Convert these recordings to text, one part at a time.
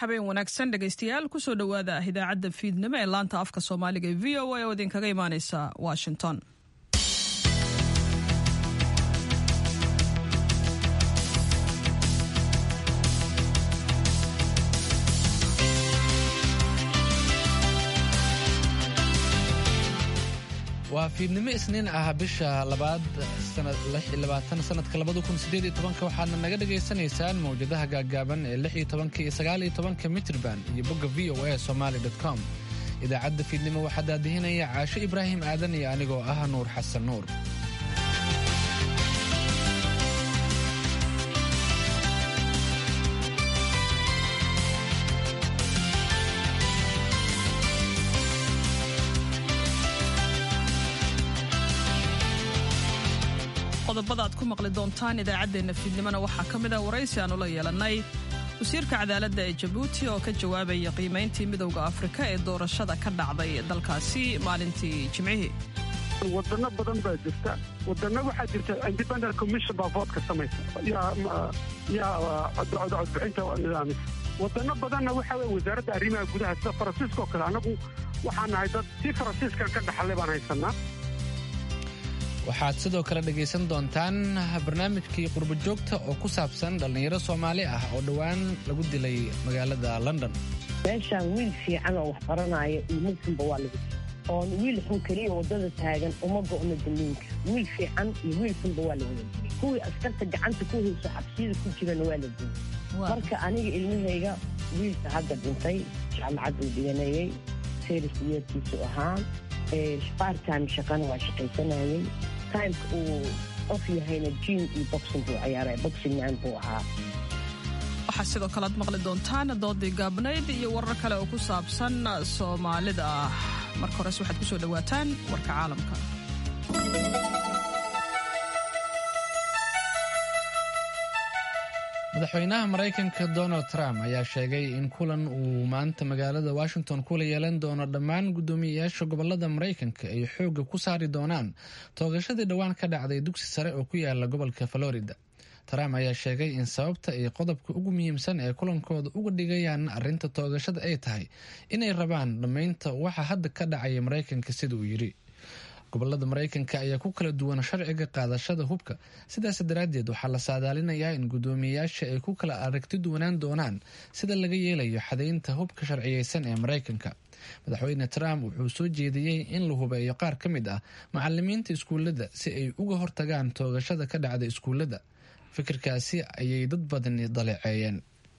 habeen wanaagsan dhegaystayaal kusoo dhowaada idaacadda fiidnimo ee laanta afka soomaaliga ee v o a oo idinkaga imaaneysa washington waa fiidnimo isniin ah bisha labaad sanadka waxaadna naga dhagaysanaysaan mawjadaha gaaggaaban ee iyo mitrban iyo bogga v o a somaly com idaacadda fiidnimo waxaa daadihinaya caasho ibraahim aadan iyo anigoo ah nuur xasan nuur qodobada aad ku maqli doontaan idaacaddeenna fiidnimona waxaa ka mid ah waraysi aanu la yeelannay wasiirka cadaaladda ee jabuuti oo ka jawaabaya qiimayntii midowda afrika ee doorashada ka dhacday dalkaasi maalintii jimcihii wadano badan baa jirta wadano waxaa jirta independent commission baa voodka samaysa yaa codbixinta nidaamisa wadano badanna waxa weye wasaaradda arrimaha gudaha sida faransiiska oo kale annagu waxaan nahay dad si faransiiskan ka dhaxallay baan haysanaa waxaad sidoo kale dhegaysan doontaan barnaamijkii qurbo joogta oo ku saabsan dhallinyaro soomaali ah oo dhowaan lagu dilay magaalada london meeshaan wiil fiican oo wax baranaya iyo muslimba waa lagu oon wiil xun keliya waddada taagan uma go'no daliinka wiil fiican iyo wiil xunba waa la wada kuwii askarta gacanta ku hayso xabsiyada ku jirana waa la dilay marka aniga ilmahayga wiilka hadda dhintay jaamacad uu dhiganayay seris yeerkiisu ahaa bartime shaqana waa shaqaysanayay timeka uu qof yahayna jim iyo boxing buu ciyaaray boxing man buu ahaa waxaa sidoo kale aad maqli doontaan doodii gaabnayd iyo warar kale oo ku saabsan soomaalida marka hores waxaad ku soo dhowaataan warka caalamka madaxweynaha maraykanka donald trump ayaa sheegay in kulan uu maanta magaalada washington kula yeelan doono dhammaan guddoomiyeyaasha gobolada maraykanka ay xoogga ku saari doonaan toogashadii dhowaan ka dhacday dugsi sare oo ku yaala gobolka florida trump ayaa sheegay in sababta ay qodobka ugu muhiimsan ee kulankooda uga dhigayaan arrinta toogashada ay tahay inay rabaan dhammaynta waxa hadda ka dhacaya maraykanka sida uu yidhi gobolada maraykanka ayaa ku kala duwan sharciga qaadashada hubka sidaas daraaddeed waxaa la saadaalinayaa in guddoomiyeyaasha ay ku kala aragti duwanaan doonaan sida laga yeelayo xadaynta hubka sharciyeysan ee maraykanka madaxweyne trump wuxuu soo jeediyey in la hubeeyo qaar ka mid ah macalimiinta iskuullada si ay uga hortagaan toogashada ka dhacda iskuullada fikirkaasi ayay dad badani daleeceeyeen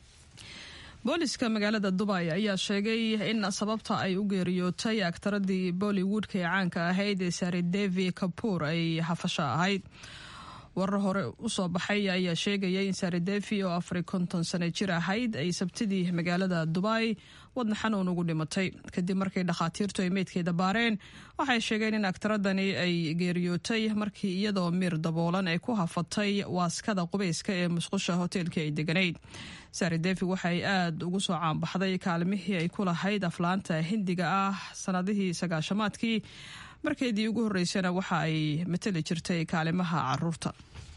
booliska magaalada dubay ayaa sheegay in sababta ay u geeriyootay aktaradii bollywoodka ee caanka ahayd ee sare devi kabuur ay hafasho ahayd warar hore usoo baxay ayaa sheegaya in sare devi oo afari konton sano jir ahayd ay sabtidii magaalada dubay wadna xanuun ugu dhimatay kadib markii dhakhaatiirtu ay meydkeeda baareen waxay sheegeen in aktaradani ay geeriyootay markii iyadoo miir daboolan ay ku hafatay waaskada qubeyska ee musqusha hoteelkii ay deganayd sare devi waxay aada ugu soo caanbaxday kaalmihii ay ku lahayd aflaanta hindiga ah sanadihii sagaashamaadkii markeedii ugu horreysana waxa ay matali jirtay kaalimaha caruurta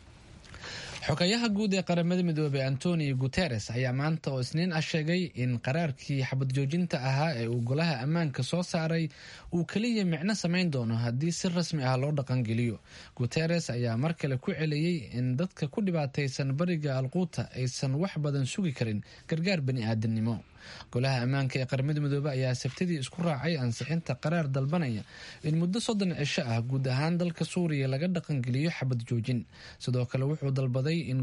xogayaha guud ee qaramada midoobey antonio guteres ayaa maanta oo isniin ah sheegay in qaraarkii xabad joojinta ahaa ee uu golaha ammaanka soo saaray uu keliya micno samayn doono haddii si rasmi ah loo dhaqangeliyo guteres ayaa mar kale ku celiyey in dadka ku dhibaataysan bariga alquuta aysan wax badan sugi karin gargaar bani aadamnimo golaha ammaanka ee qaramada midoobe ayaa sabtidii isku raacay ansixinta qaraar dalbanaya in muddo soddon cisho ah guud ahaan dalka suuriya laga dhaqangeliyo xabad joojin sidoo kale wuxuu dalbaday in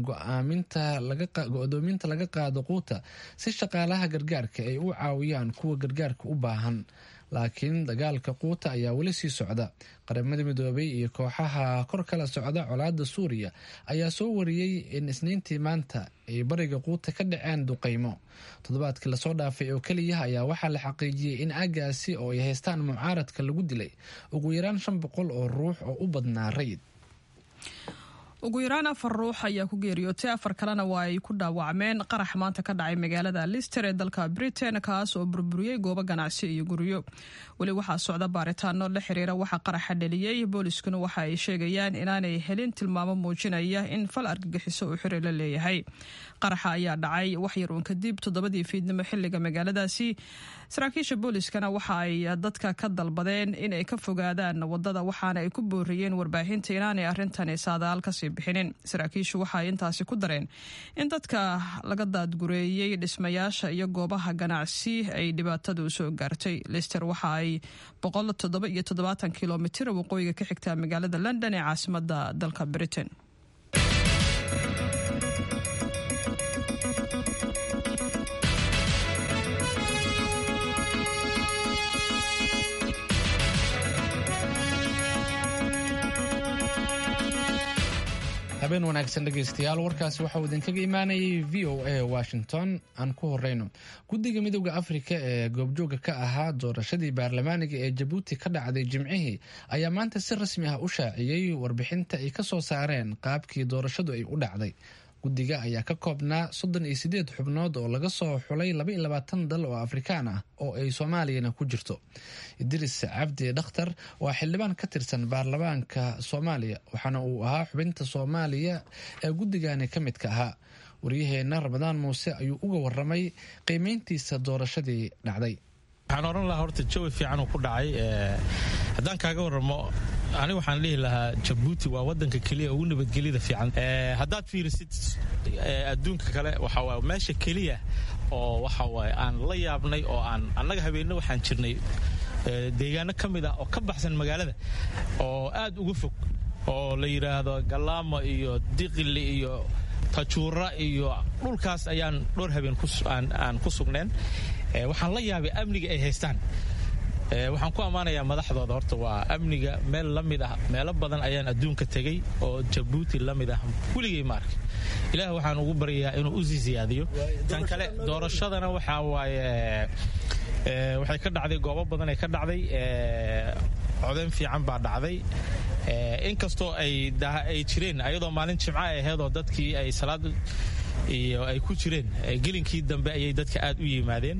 go-doominta laga qaado quuta si shaqaalaha gargaarka ay u caawiyaan kuwa gargaarka u baahan laakiin dagaalka quuta ayaa weli sii socda qaramada midoobay iyo kooxaha kor kala socda colaada suuriya ayaa soo wariyey in isniintii maanta ay bariga quuta ka dhaceen duqaymo toddobaadkii lasoo dhaafay oo keliya ayaa waxaa la xaqiijiyey in aagaasi oo ay haystaan mucaaradka lagu dilay ugu yaraan shan boqol oo ruux oo u badnaa rayid ugu yaraan afar ruux ayaa ku geeriyootay afar kalena waa ay ku dhaawacmeen qarax maanta ka dhacay magaalada lister ee dalka britain kaas oo burburiyey goobo ganacsi iyo guryo weli waxaa socda baaritaano la xiriira waxa qaraxa dheliyey booliskuna waxa ay sheegayaan inaanay helin tilmaamo muujinaya in fal argagixiso uu xiri la leeyahay qaraxa ayaa dhacay waxyar uun kadib toddobadii fiidnimo xiliga magaaladaasi saraakiisha booliskana waxa ay dadka ka dalbadeen in ay ka fogaadaan wadada waxaana ay ku booriyeen warbaahinta inaanay arintani saadaal kasii bixinin saraakiishu waxa ay intaasi ku dareen in dadka laga daadgureeyey dhismayaasha iyo goobaha ganacsi ay dhibaatadu soo gaartay lister waxa ay boqol toddoba iyo toddobaatan kilomitir waqooyiga ka xigtaa magaalada london ee caasimada dalka britain habeen wanaagsan dhegaystayaal warkaasi waxauu idinkaga imaanayay v o a washington aan ku horeyno guddiga midooda afrika ee goobjooga ka ahaa doorashadii baarlamaaniga ee jabuuti ka dhacday jimcihii ayaa maanta si rasmi ah u shaaciyey warbixinta ay ka soo saareen qaabkii doorashadu ay u dhacday guddiga ayaa ka koobnaa soddon iyo sideed xubnood oo laga soo xulay laba iyo labaatan dal oo afrikaan ah oo ay soomaaliyana ku jirto idris cabdi dhakhtar waa xildhibaan ka tirsan baarlamaanka soomaaliya waxaana uu ahaa xubinta soomaaliya ee guddigani ka midka ahaa waryaheena ramadaan muuse ayuu uga waramay qiimeyntiisa doorashadii dhacday waxaan odhan lahaa horta jawi fiican uu ku dhacay haddaan kaaga waramo aniga waxaan dhihi lahaa jabuuti waa wadanka keliya ugu nabadgelyada fiican haddaad fiirisid adduunka kale waxaa meesha keliya oo waxa waaye aan la yaabnay oo aan annaga habeenno waxaan jirnay deegaano ka mid ah oo ka baxsan magaalada oo aad uga fog oo la yidhaahdo galaamo iyo diqili iyo tajuura iyo dhulkaas ayaan dhowr habeen aan ku sugneen waxaan la yaabay amniga ay haystaan waxaan ku ammaanayaa madaxdooda horta waa amniga meel la mid ah meelo badan ayaan adduunka tegey oo jabuuti la mid ah weligay ma arka ilaah waxaan ugu baryayaa inuu u sii siyaadiyo tan kale doorashadana waxaa waaye waxay ka dhacday goobo badan ay ka dhacday codeyn fiican baa dhacday inkastoo ay jireen ayadoo maalin jimca ay aheedoo dadkii ay salaad iyo ay ku jireen gelinkii dambe ayay dadka aad u yimaadeen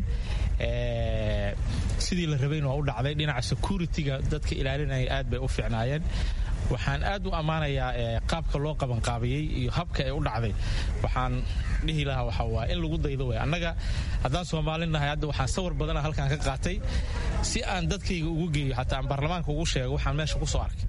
sidii la rabayn waa u dhacday dhinaca security-ga dadka ilaalinaya aad bay u fiicnaayeen waxaan aad u ammaanayaa qaabka loo qabanqaabiyey iyo habka ay u dhacday waxaan dhihi lahaa waxa waa in lagu daydo wey annaga haddaan soomaalin nahay hadda waxaan sawir badana halkaan ka qaatay si aan dadkayga ugu geeyo xataa aan baarlamaanka ugu sheego waxaan meesha ku soo arkay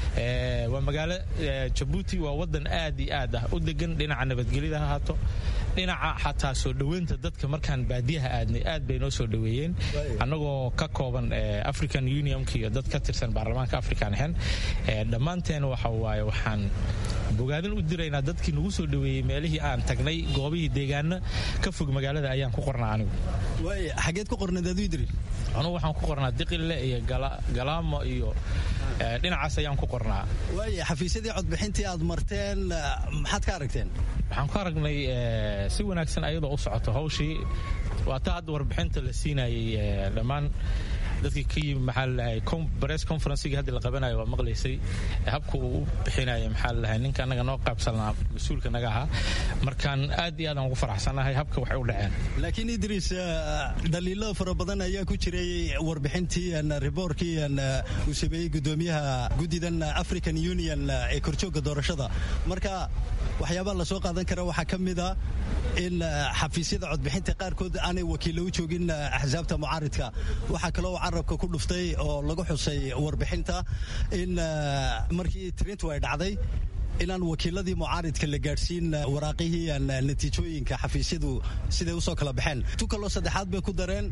waa magaalo jabuuti waa wadan aad iyo aad ah u degan dhinaca nabadgelyada ha haato dhinaca xataa soo dhoweynta dadka markaan baadiyaha aadnay aad bay noo soo dhoweeyeen annagoo ka kooban african unionka iyo dad ka tirsan baarlamaanka african ahayn dhammaanteen waxa waaye waxaan bogaadin u diraynaa dadkii nagu soo dhoweeyey meelihii aan tagnay goobihii deegaano ka fog magaalada ayaan ku qornaa anigu xageed ku qornayd aduu idri anugu waxaan ku qornaa diqille iyo galaamo iyo dhinacaas ayaan ku qornaa waaya xafiisyadii codbixintii aad marteen maxaad ka aragteen waxaan ku aragnay si wanaagsan ayadoo u socoto hawshii waa ta hadda warbixinta la siinayay dhammaan dadkii ka yimi maxaa lalahay press conferencegii hadda la qabanayo waa maqlaysay habka uu u bixinaya maxaa lalahay ninka annaga noo qaybsanaa mas-uulka naga ahaa markaan aad iyo aad aan ugu faraxsanahay habka waxay u dhaceen laakiin idriis dhaliilo fara badan ayaa ku jiray warbixintii riboorkii uu sameeyey gudoomiyaha guddidan african union ee korjoogga doorashada marka waxyaabaha lasoo qaadan kara waxaa ka mid a in xafiisyada codbixinta qaarkood aanay wakiilla u joogin axsaabta mucaaridka waxaa kaloo carabka ku dhuftay oo lagu xusay warbixinta in markii tirintu ay dhacday inaan wakiiladii mucaaridka la gaadhsiin waraaqihii natiijooyinka xafiisyadu siday usoo kala baxeen tu kaloo saddexaad bay ku dareen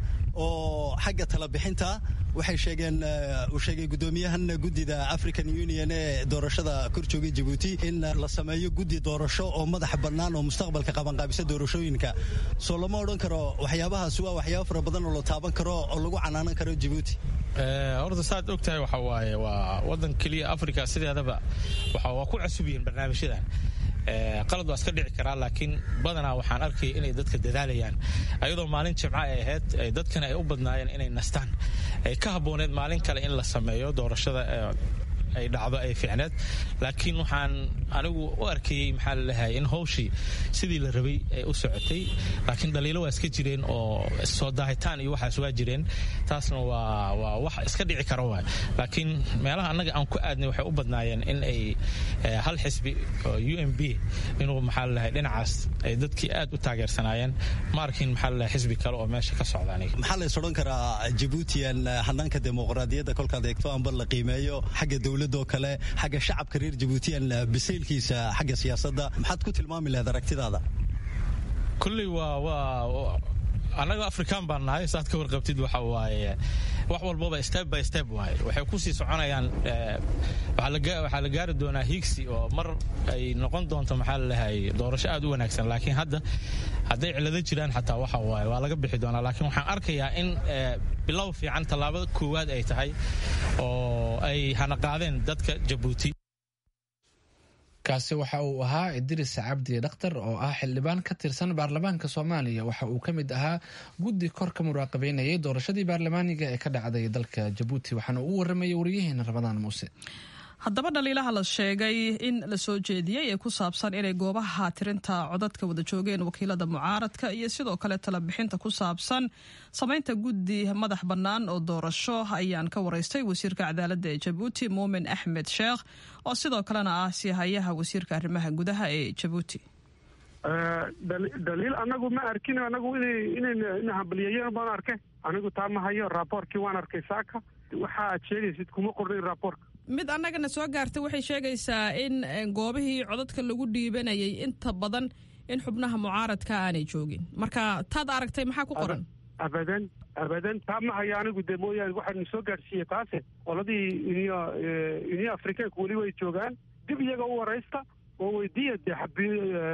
oo xagga talabixinta waxay sheegeen uu sheegay gudoomiyahan guddida african union ee doorashada kor joogay jabuuti in la sameeyo guddi doorasho oo madaxa bannaan oo mustaqbalka qabanqaabisa doorashooyinka soo lama odhan karo waxyaabahaasi waa waxyaaba fara badan oo la taaban karo oo lagu canaanan karo jabuuti horta saad og tahay waxa waaye waa wadan keliya africa sideedaba waa ku cusub yihiin barnaamijyadan qalad waa iska dhici karaa laakiin badanaa waxaan arkaya inay dadka dadaalayaan ayadoo maalin jimca ay ahayd dadkana ay u badnaayeen inay nastaan ay ka habbooneed maalin kale in la sameeyo doorashada ay dhacdo ay fiicneed laakiin waxaan anigu u arkayey maxaa lalahay in howshii sidii la rabay ay u socotay laakiin dhaliilo waa iska jireen oo soo daahitaan iyo waxaas waa jireen taasna waa waa wax iska dhici kara waay laakiin meelaha annaga aan ku aadnay waxay u badnaayeen in ay hal xisbi oo u m b inuu maxaa lalahay dhinacaas ay dadkii aad u taageersanaayeen ma arkin maxaa lalahay xisbi kale oo meesha ka socda aniga maxaa la is odhan karaa jabuutiyan hanaanka dimuqraadiyadda kolkaad eegto amba la qiimeeyo xagga dowladoo kale xagga shacabka reer jabuutiyan bisaylkiisa xagga siyaasadda maxaad ku tilmaami lahayd aragtidaada kulley waa waa annaga afrikaan baan nahay saad ka warqabtid waxa waaye wax walbaba step by step waaye waxay kusii soconayaan waxaa la gaari doonaa higsi oo mar ay noqon doonto maxaa lalahay doorasho aad u wanaagsan laakiin hadda hadday cilado jiraan xataa waxa waaye waa laga bixi doonaa laakiin waxaan arkayaa in bilow fiican tallaabada koowaad ay tahay oo ay hanaqaadeen dadka jabuuti kaasi waxa uu ahaa idris cabdi dhakhtar oo ah xildhibaan ka tirsan baarlamaanka soomaaliya waxa uu ka mid ahaa guddi kor ka muraaqabeynayay doorashadii baarlamaaniga ee ka dhacday dalka jabuuti waxaana uu waramayay waryaheena ramadaan muuse haddaba dhaliilaha la sheegay in la soo jeediyey ee ku saabsan inay goobaha tirinta codadka wada joogeen wakiilada mucaaradka iyo sidoo kale talabixinta ku saabsan samaynta guddi madax bannaan oo doorasho ayaan ka waraystay wasiirka cadaaladda ee jabuuti muumin axmed sheekh oo sidoo kalena ah siihayaha wasiirka arrimaha gudaha ee jabuuti daliil anagu ma arkin anagu ina hambaliyayeen baan arke anigu taa ma hayo raaboorkii waan arkay saaka waxa aad sheegaysid kuma qornayn raaboorka mid annagana soo gaartay waxay sheegaysaa in goobihii codadka lagu dhiibanayay inta badan in xubnaha mucaaradka aanay joogin marka taad aragtay maxaa ku qoran abadan abadan taa ma hayo anigu dee mooyaane waxaanu soo gaarsiiyey taase qoladii uniyo uniyo afrikaanku weli way joogaan dib iyaga u waraysta oo weydiiya dee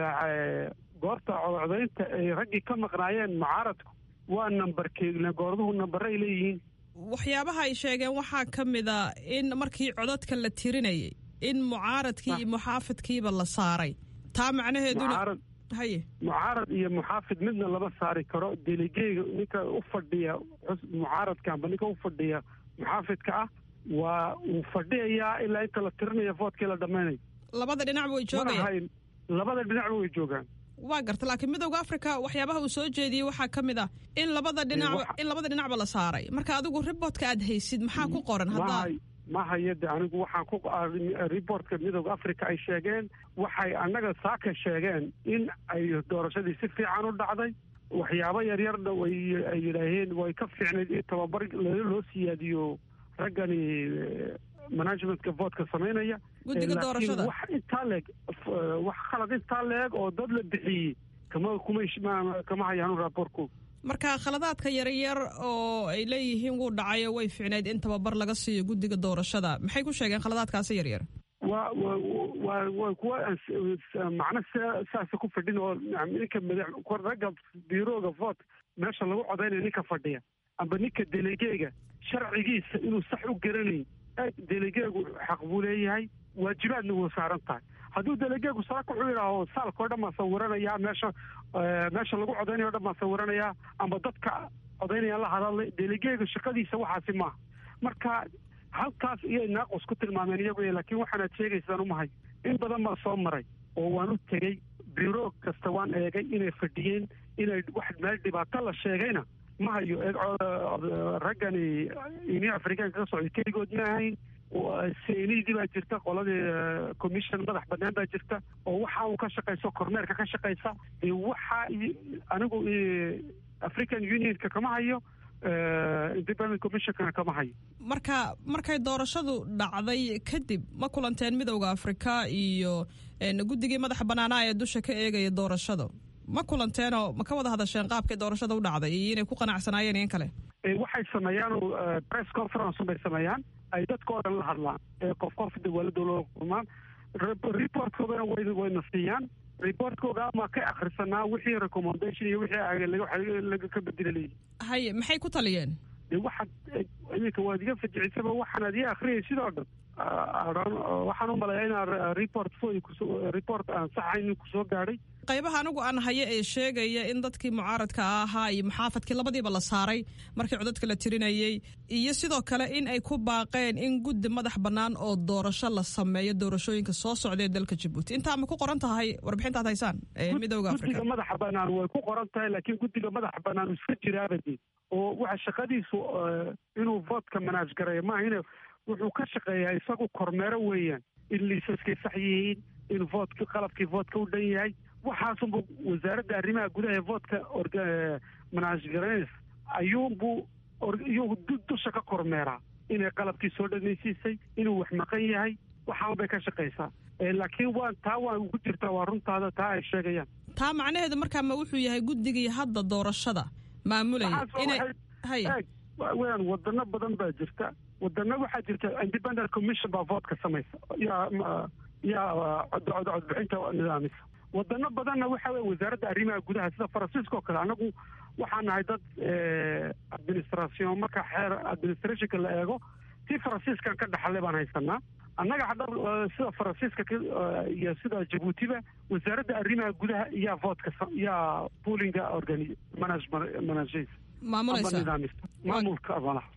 goorta codcodaynta ay raggii ka maqnaayeen mucaaradku waa nambarkee goorduhu nambare ay leeyihiin waxyaabaha ay sheegeen waxaa ka mid a in markii codadka la tirinayay in mucaaradkii iyo muxaafidkiiba la saaray taa macnaheeduna haye mucaarad iyo muxaafid midna lama saari karo deligeyga ninka u fadhiya mucaaradka amba ninka u fadhiya muxaafidka ah waa uu fadhiyayaa ilaa inta la tirinaya voodkii la dhammaynayo labada dhinacba way joogayaan labada dhinacba way joogaan waa garta laakiin midowda africa waxyaabaha uu soo jeediyey waxaa ka mid ah in labada dhinacba in labada dhinacba la saaray marka adigu riboortka aad haysid maxaa ku qoran haddaa ma hayade anigu waxaan ku riboortka midowda africa ay sheegeen waxay annaga saaka sheegeen in ay doorashadii si fiican u dhacday waxyaabo yaryarna way ay yidhaaheen way ka fiicnayd in tababar loo siyaadiyo raggani managementka voodka samaynaya guddiga doorashada wax intaa leeg wax khalad intaa leeg oo dad la bixiyey kama kuma kama hayaanu raaboorku marka khaladaadka yaryar oo ay leeyihiin wuu dhacayo way fiicnayd in tababar laga siiyo guddiga doorashada maxay ku sheegeen khaladaadkaasi yaryar waa wa wa kuwa macno saasa ku fadhin oo ninka madax ragga biirooga voot meesha lagu codaynayo ninka fadhiya amba ninka delegeega sharcigiisa inuu sax u garanayn delegeegu xaq buu leeyahay waajibaadna wuu saaran tahay hadduu delegeegu saaka wuxuu yidhaaho saalka o dhan baan sawiranayaa meesha meesha lagu codaynayo o dhan baan sawiranayaa amba dadka codaynayaan la hadalay delegeega shaqadiisa waxaasi maaha marka halkaas iyay naaqus ku tilmaameen iyagu laakiin waxaanaad sheegaysaan umahay in badan baa soo maray oo waan u tegey biro kasta waan eegay inay fadhiyeen inay wax meel dhibaato la sheegayna ma hayo raggani union afrikaanka ka socday keligood ma ahayn senidii baa jirta qoladii commission madax banaan baa jirta oo waxa uu ka shaqayso kormeerka ka shaqaysa waxa anigu african unionka kama hayo independent commissionkana kama hayo marka markay doorashadu dhacday kadib ma kulanteen midowda afrika iyo guddigii madaxa banaanaa ee dusha ka eegaya doorashada ma kulanteenoo ma ka wada hadasheen qaabkay doorashada u dhacday iyo inay ku qanacsanaayeen in kale waxay sameeyaan press conference bay sameeyaan ay dadka oo dhan la hadlaan qof qof dawladda loo kulmaan reportkoodana wayna siiyaan reportkooda ama ka akhrisanaa wixii recommendation iyo wixii laga ka bedela leeyihi haye maxay ku taliyeen de waxaad iminka waad iga fajicisaba waxaanaad ii akhriyay sidoo dhan waxaan u maleeyaa inaa report foy report aan saxayn kusoo gaadhay qaybaha anigu aan hayo ee sheegaya in dadkii mucaaradka ahaa iyo muxaafadkii labadiiba la saaray markii codadka la tirinayey iyo sidoo kale in ay ku baaqeen in guddi madax bannaan oo doorasho la sameeyo doorashooyinka soo socda ee dalka jabuuti intaa ma ku qoran tahay warbixintaad haysaan ee midooda afrika guddiga madaxa bannaan way ku qoran tahay laakiin guddiga madaxa bannaan iska jiraabade oo waxa shaqadiisu inuu voodka manaaj gareeyo maahine wuxuu ka shaqeeyaa isagu kormeero weeyaan in liisaskay sax yihiin in voodka qalabkii voodka u dhan yahay waxaasunbu wasaaradda arrimaha gudaha ee voodka manaaj garaynaysa ayuunbuu iyuu dusha ka kormeeraa inay qalabkii soo dhanaysiisay inuu wax maqan yahay waxaan bay ka shaqaysaa laakiin waa taa waa ugu jirtaa waa runtaada taa ay sheegayaan taa macnaheedu markaa ma wuxuu yahay guddigii hadda doorashada maamulaya inay haya weyaan wadano badan baa jirta wadano waxaa jirta independent commission baa voodka samaysa yaa yaa codbixinta nidaamisa wadano badanna waxa wey wasaaradda arrimaha gudaha sida faransiiska oo kale anagu waxaa nahay dad administration marka xeer administrationka la eego tii faransiiskan ka dhaxalay baan haysanaa annaga hadha sida faransiiska iyo sida jabuutiba wasaaradda arrimaha gudaha yaa voodka yaa poolinga organi manage manageysa maamulaysa maamulka malaha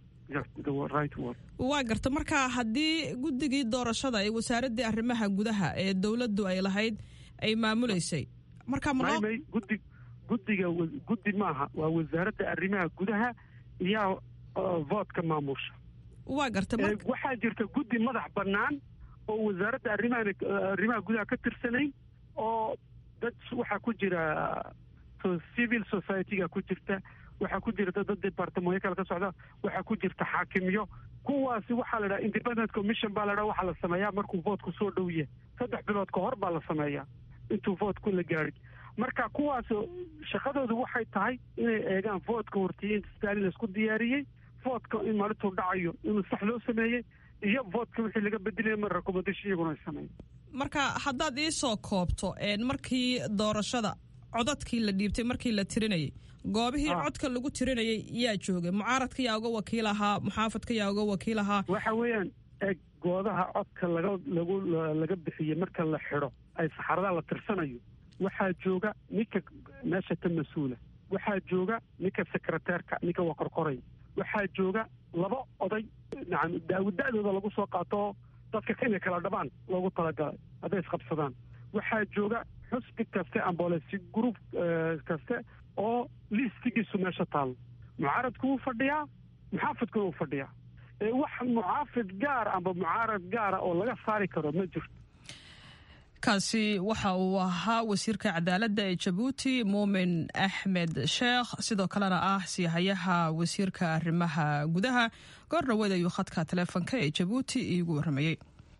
waa garta marka haddii guddigii doorashada ee wasaaraddii arrimaha gudaha ee dowladdu ay lahayd ay maamuleysay marka mamay guddi guddiga guddi maaha waa wasaaradda arrimaha gudaha iyaa voodka maamusha waa garta waxaa jirta guddi madax bannaan oo wasaaradda arrimaha arrimaha gudaha ka tirsanay oo dad waxaa ku jira civil society-ga ku jirta waxaa ku jirta dad departamooyo kale ka socda waxaa ku jirta xaakimyo kuwaasi waxaa la dhaha independent commission baa la dhaha waxaa la sameeyaa markuu voodku soo dhow yahay saddex bilood ka hor baa la sameeyaa intuu voodku la gaadhin marka kuwaas shaqadoodu waxay tahay inay eegaan voodka hortiiyey stalin laisku diyaariyey voodka in maalintuu dhacayo inuu sax loo sameeyey iyo voodka wixii laga bedelaya mar recommendation iyaguna ay sameeyeen marka haddaad iisoo koobto markii doorashada codadkii la dhiibtay markii la tirinayay goobihii codka lagu tirinayay yaa joogay mucaaradka yaa uga wakiil ahaa muxaafadka yaa uga wakiil ahaa waxa weeyaan eeg goodaha codka laga lagu laga bixiyey marka la xidho ay saxaradaa la tirsanayo waxaa jooga ninka meesha ka mas-uula waxaa jooga ninka sekreteerka ninka waa qorqoray waxaa jooga laba oday nacam daawada-dooda lagu soo qaato dadka inay kala dhabaan loogu talagalay hadday isqabsadaan waxaa jooga xusbi kaste ambolesi group kaste oo liistigiisu meesha taalo mucaaradku wuu fadhiyaa muxaafidkuna wuu fadhiyaa wax mucaafid gaar amba mucaarad gaara oo laga saari karo ma jirto kaasi waxa uu ahaa wasiirka cadaaladda ee jabuuti muumin axmed sheekh sidoo kalena ah siihayaha wasiirka arrimaha gudaha goor dhaweed ayuu khadka taleefonka ee jabuuti iigu warramayey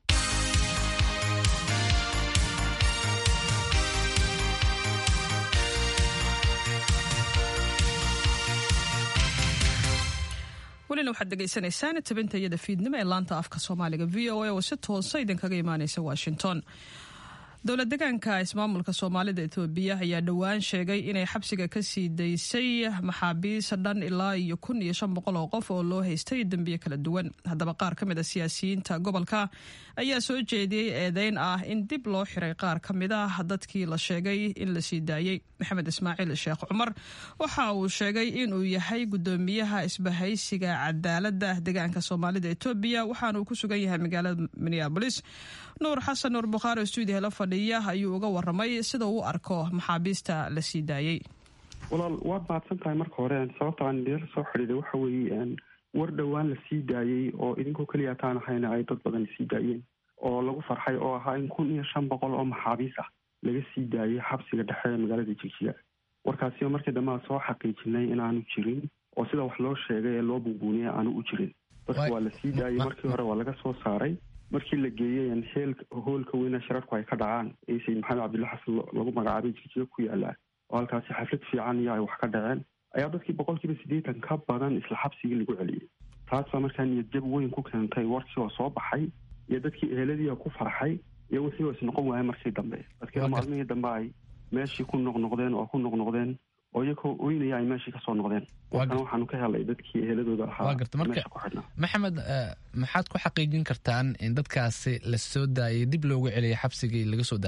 welina waxaad degeysanaysaan tabinta iyada fiidnimo ee laanta afka soomaaliga v o a oo si toosa idinkaga imaaneysa washington dowlad degaanka ismaamulka soomaalida etoobiya ayaa dhowaan sheegay inay xabsiga ka sii daysay maxaabiis dhan ilaa iyo kun iyo shan boqol oo qof oo loo haystay dembiyo kala duwan haddaba qaar ka mid a siyaasiyiinta gobolka ayaa soo jeediyey eedeyn ah in dib loo xiray qaar ka mid ah dadkii la sheegay in la sii daayey maxamed ismaaciil sheekh cumar waxa uu sheegay inuu yahay gudoomiyaha isbahaysiga cadaaladda degaanka soomaalida etoobiya waxaana uu ku sugan yahay magaalada minneabolis nuur xasan nuur bukhaari oo stuudiyaha la fadhiya ayuu uga waramay sida uu arko maxaabiista la sii daayey walaal waad mahadsan tahay marka hore sababta aan idinla soo xidhiiday waxa weeye war dhowaan la sii daayey oo idinkoo keliya taan ahayna ay dad badan sii daayeen oo lagu farxay oo ahaa in kun iyo shan boqol oo maxaabiis ah laga sii daayey xabsiga dhexe ee magaalada jigjiga warkaasiba markii dambe aan soo xaqiijinay inaanu jirin oo sida wax loo sheegay ee loo bunbuuniyay aanu u jirin dadka waa la sii daayey markii hore waa laga soo saaray markii la geeyey heel hoolka weyna shirarku ay ka dhacaan ee sayid maxamed cabdilla xasan lagu magacaabay jigjiga ku yaala oo halkaasi xaflad fiican iyo ay wax ka dhaceen ayaa dadkii boqolkiiba siddeetan ka badan isla xabsigii lagu celiyey taas baa markaa niyadjab weyn ku keentay warkii oo soo baxay iyo dadkii eheladiia ku farxay iyo wixii oo isnoqon waaya markii dambe dadkiina maalmihii dambe ay meeshii ku noqnoqdeen oo ku noqnoqdeen oo iyagoo oynaya ay meeshii kasoo noqdeen warkana waxaanu ka helay dadkii eheladooda ahaa meesha ku xidhnaa maxamed maxaad ku xaqiijin kartaan in dadkaasi la soo daayay dib loogu celiyay xabsigii laga soo daayay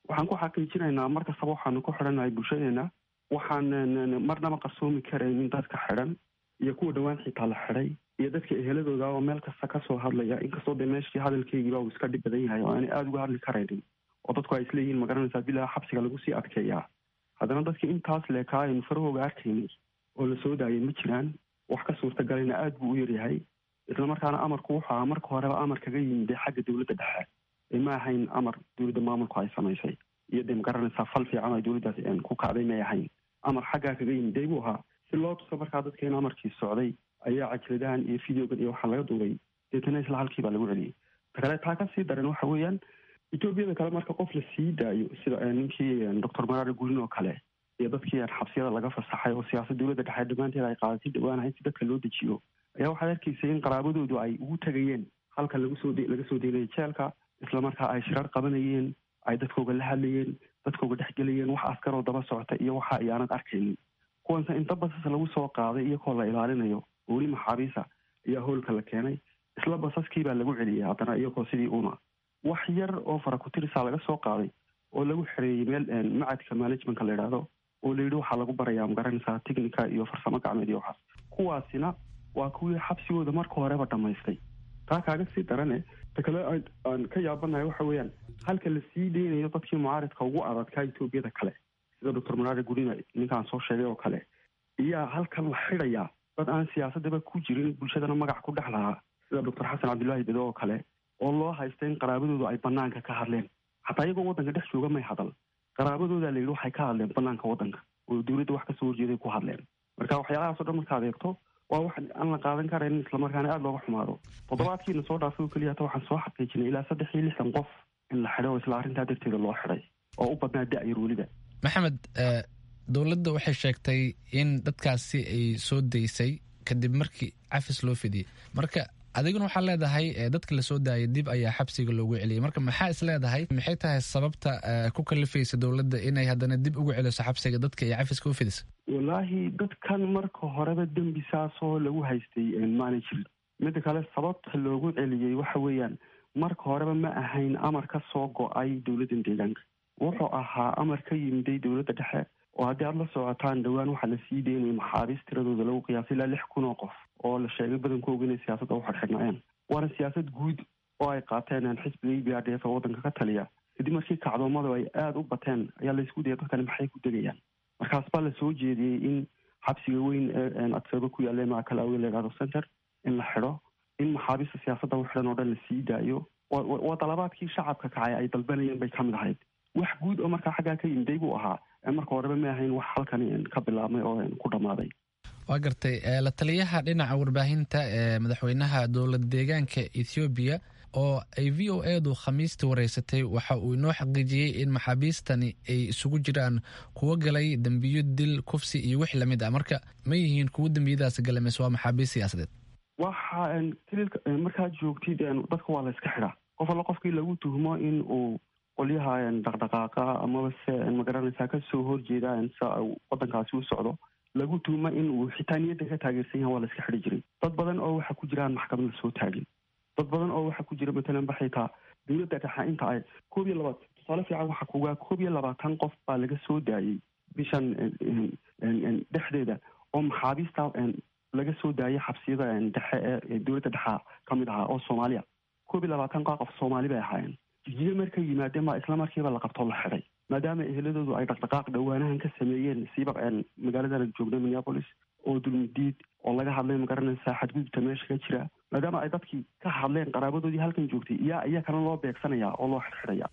waxaan ku xaqiijinaynaa mar kastaba waxaanu ku xidhannahay bulshadeena waxaan marnaba qarsoomi karaynin dadka xidhan iyo kuwa dhowaan xitaa la xidhay iyo dadka eheladooda oo meel kasta kasoo hadlaya inkastoo dee meeshii hadalkeygiiba uu iska dhib badan yahay oo aanay aada uga hadli karaynin oo dadku ay isleeyihiin magaranaysaa bilaa xabsiga lagu sii adkeeyaa haddana dadkii intaas leekaa aynu farahooga arkaynay oo la soo daayay ma jiraan wax ka suurtagalana aada buu u yaryahay islamarkaana amarku wuxuu ahaa marka horeba amar kaga yimid dee xagga dowladda dhexe ee ma ahayn amar dowladda maamulku ay samaysay iyo dee magaranaysaa fal fiican ay dowladdaas ku kacday may ahayn amar xaggaa kaga yimid dee buu ahaa si loo tuso markaa dadka in amarkii socday ayaa cajladahan iyo videogan iyo waxaa laga duubay deetana isla halkii baa lagu celiyey ta kale taa kasii daran waxa weeyaan etoobiyada kale marka qof la sii daayo sida ninkii doctor maraari gurin oo kale iyo dadkii xabsiyada laga fasaxay oo siyaasad dowladda dhexe dhammaanteed ay qaadatay dhawaanahayd si dadka loo dejiyo ayaa waxaad arkaysay in qaraabadoodu ay ugu tegayeen halka lagusoo laga soo deynaya jeelka islamarkaa ay shirar qabanayeen ay dadkooga la hadlayeen dadkooga dhexgelayeen wax askaroo daba socota iyo waxa ayaanad arkaynin kuwanse inta basas lagu soo qaaday iyagoo la ilaalinayo oo weli maxaabiisa ayaa hoolka la keenay isla basaskii baa lagu celiyay haddana iyagoo sidii una wax yar oo farakutirisaa laga soo qaaday oo lagu xereeyey meel macadka managementka la idhaahdo oo la yidhi waxaa lagu barayaa magaranaysaa technica iyo farsamo gacmeed iyo waxaas kuwaasina waa kuwii xabsigooda marka horeba dhamaystay taa kaaga sii darane ta kale aan ka yaabanahay waxa weeyaan halka la sii deynayo dadkii mucaaridka ugu adadkaa etoobiyada kale sida doctor maraari gurina ninkaan soo sheegay oo kale iyaa halkan la xidhayaa dad aan siyaasadaba ku jirin bulshadana magac ku dhex lahaa sida doctor xasan cabdullaahi bedo oo kale oo loo haysta in qaraabadoodu ay banaanka ka hadleen xataa iyagoo waddanka dhex jooga may hadal qaraabadooda la yidhi waxay ka hadleen banaanka waddanka oo dowladda wax kasoo horjeeday ku hadleen marka waxyaalahaas o dhan markaad eegto waa wax aan la qaadan karayn islamarkaana aada looga xumaado toddobaadkiina soo dhaafay oo keliya hata waxaan soo xaqiijinay ilaa saddex iyo lixdan qof in la xidhay oo isla arrintaa darteeda loo xidhay oo u badnaa da-yar weliba maxamed dowladda waxay sheegtay in dadkaasi ay soo daysay kadib markii cafis loo fidiyey marka adiguna waxaa leedahay dadka lasoo daayay dib ayaa xabsiga loogu celiyay marka maxaa is leedahay maxay tahay sababta ku kalifaysa dowladda inay haddana dib ugu celiso xabsiga dadka ay cafiska u fidisa wallaahi dadkan marka horeba dembi saasoo lagu haystay maana jirin midda kale sababta loogu celiyey waxa weeyaan marka horeba ma ahayn amar ka soo go-ay dowladdan deegaanka wuxuu ahaa amar ka yimiday dowladda dhexe oo haddii aada la socotaan dhowaan waxaa la sii deynayay maxaabiis tiradooda lagu qiyaasay ilaa lix kun oo qof oo la sheegay badankooga inay siyaasadda u xidhxidhnaayeen waana siyaasad guud oo ay qaateen xisbiga e b r d f oo waddanka ka taliya kadib markii kacdoomadu ay aada u bateen ayaa laysku dayay dadkani maxay ku degayaan markaas baa la soo jeediyey in xabsiga weyn ee adfeeba ku yaalla maakal awe la idhahdo center in la xidho in maxaabiista siyaasadda u xidhan oo dhan la sii daayo waa dalabaadkii shacabka kacay ay dalbanayeen bay ka mid ahayd wax guud oo markaa xaggaa ka yimiday buu ahaa marka horeba ma ahayn wax halkani ka bilaabmay oo ku dhammaaday waa gartay la taliyaha dhinaca warbaahinta ee madaxweynaha dowlad deegaanka ethoobiya oo ay v o edu khamiistii wareysatay waxa uu inoo xaqiijiyey in maxaabiistani ay isugu jiraan kuwo galay dembiyo dil kufsi iyo wix lamid ah marka ma yihiin kuwo dembiyadaas gala mise waa maxaabiist siyaasadeed waxa tililka markaad joogtid dadka waa la iska xidhaa qof alla qofkii lagu tuhmo in uu qolyaha dhaqdhaqaaqa amaba se magaranaysaa kasoo horjeeda sa wadankaasi u socdo lagu tuhmo in uu xitaa niyadda ka taageersan yaha waa la iska xidhi jiray dad badan oo waxa ku jiraan maxkamad la soo taagin dad badan oo waxa ku jira matalan ba xitaa dowladda dhexe inta ay koob iyo labaatan tusaale fiican waxaa kugaa koob iyo labaatan qof baa laga soo daayey bishan dhexdeeda oo maxaabiista laga soo daayay xabsiyada dhexe ee dowladda dhexa ka mid ahaa oo soomaaliya koob iyo labaatan qof soomaali bay ahaayeen jijiye markay yimaadeen baa isla markiiba la qabtoo la xidhay maadaama eheladoodu ay dhaqdhaqaaq dhowaanahan ka sameeyeen siiba magaalada joogna minneapolis oo dulmidiid oo laga hadlay magaranaysaa xadgudubta meesha ka jira maadaama ay dadkii ka hadleen qaraabadoodii halkan joogtay iyaa iyaa kana loo beegsanaya oo loo xidxidhaya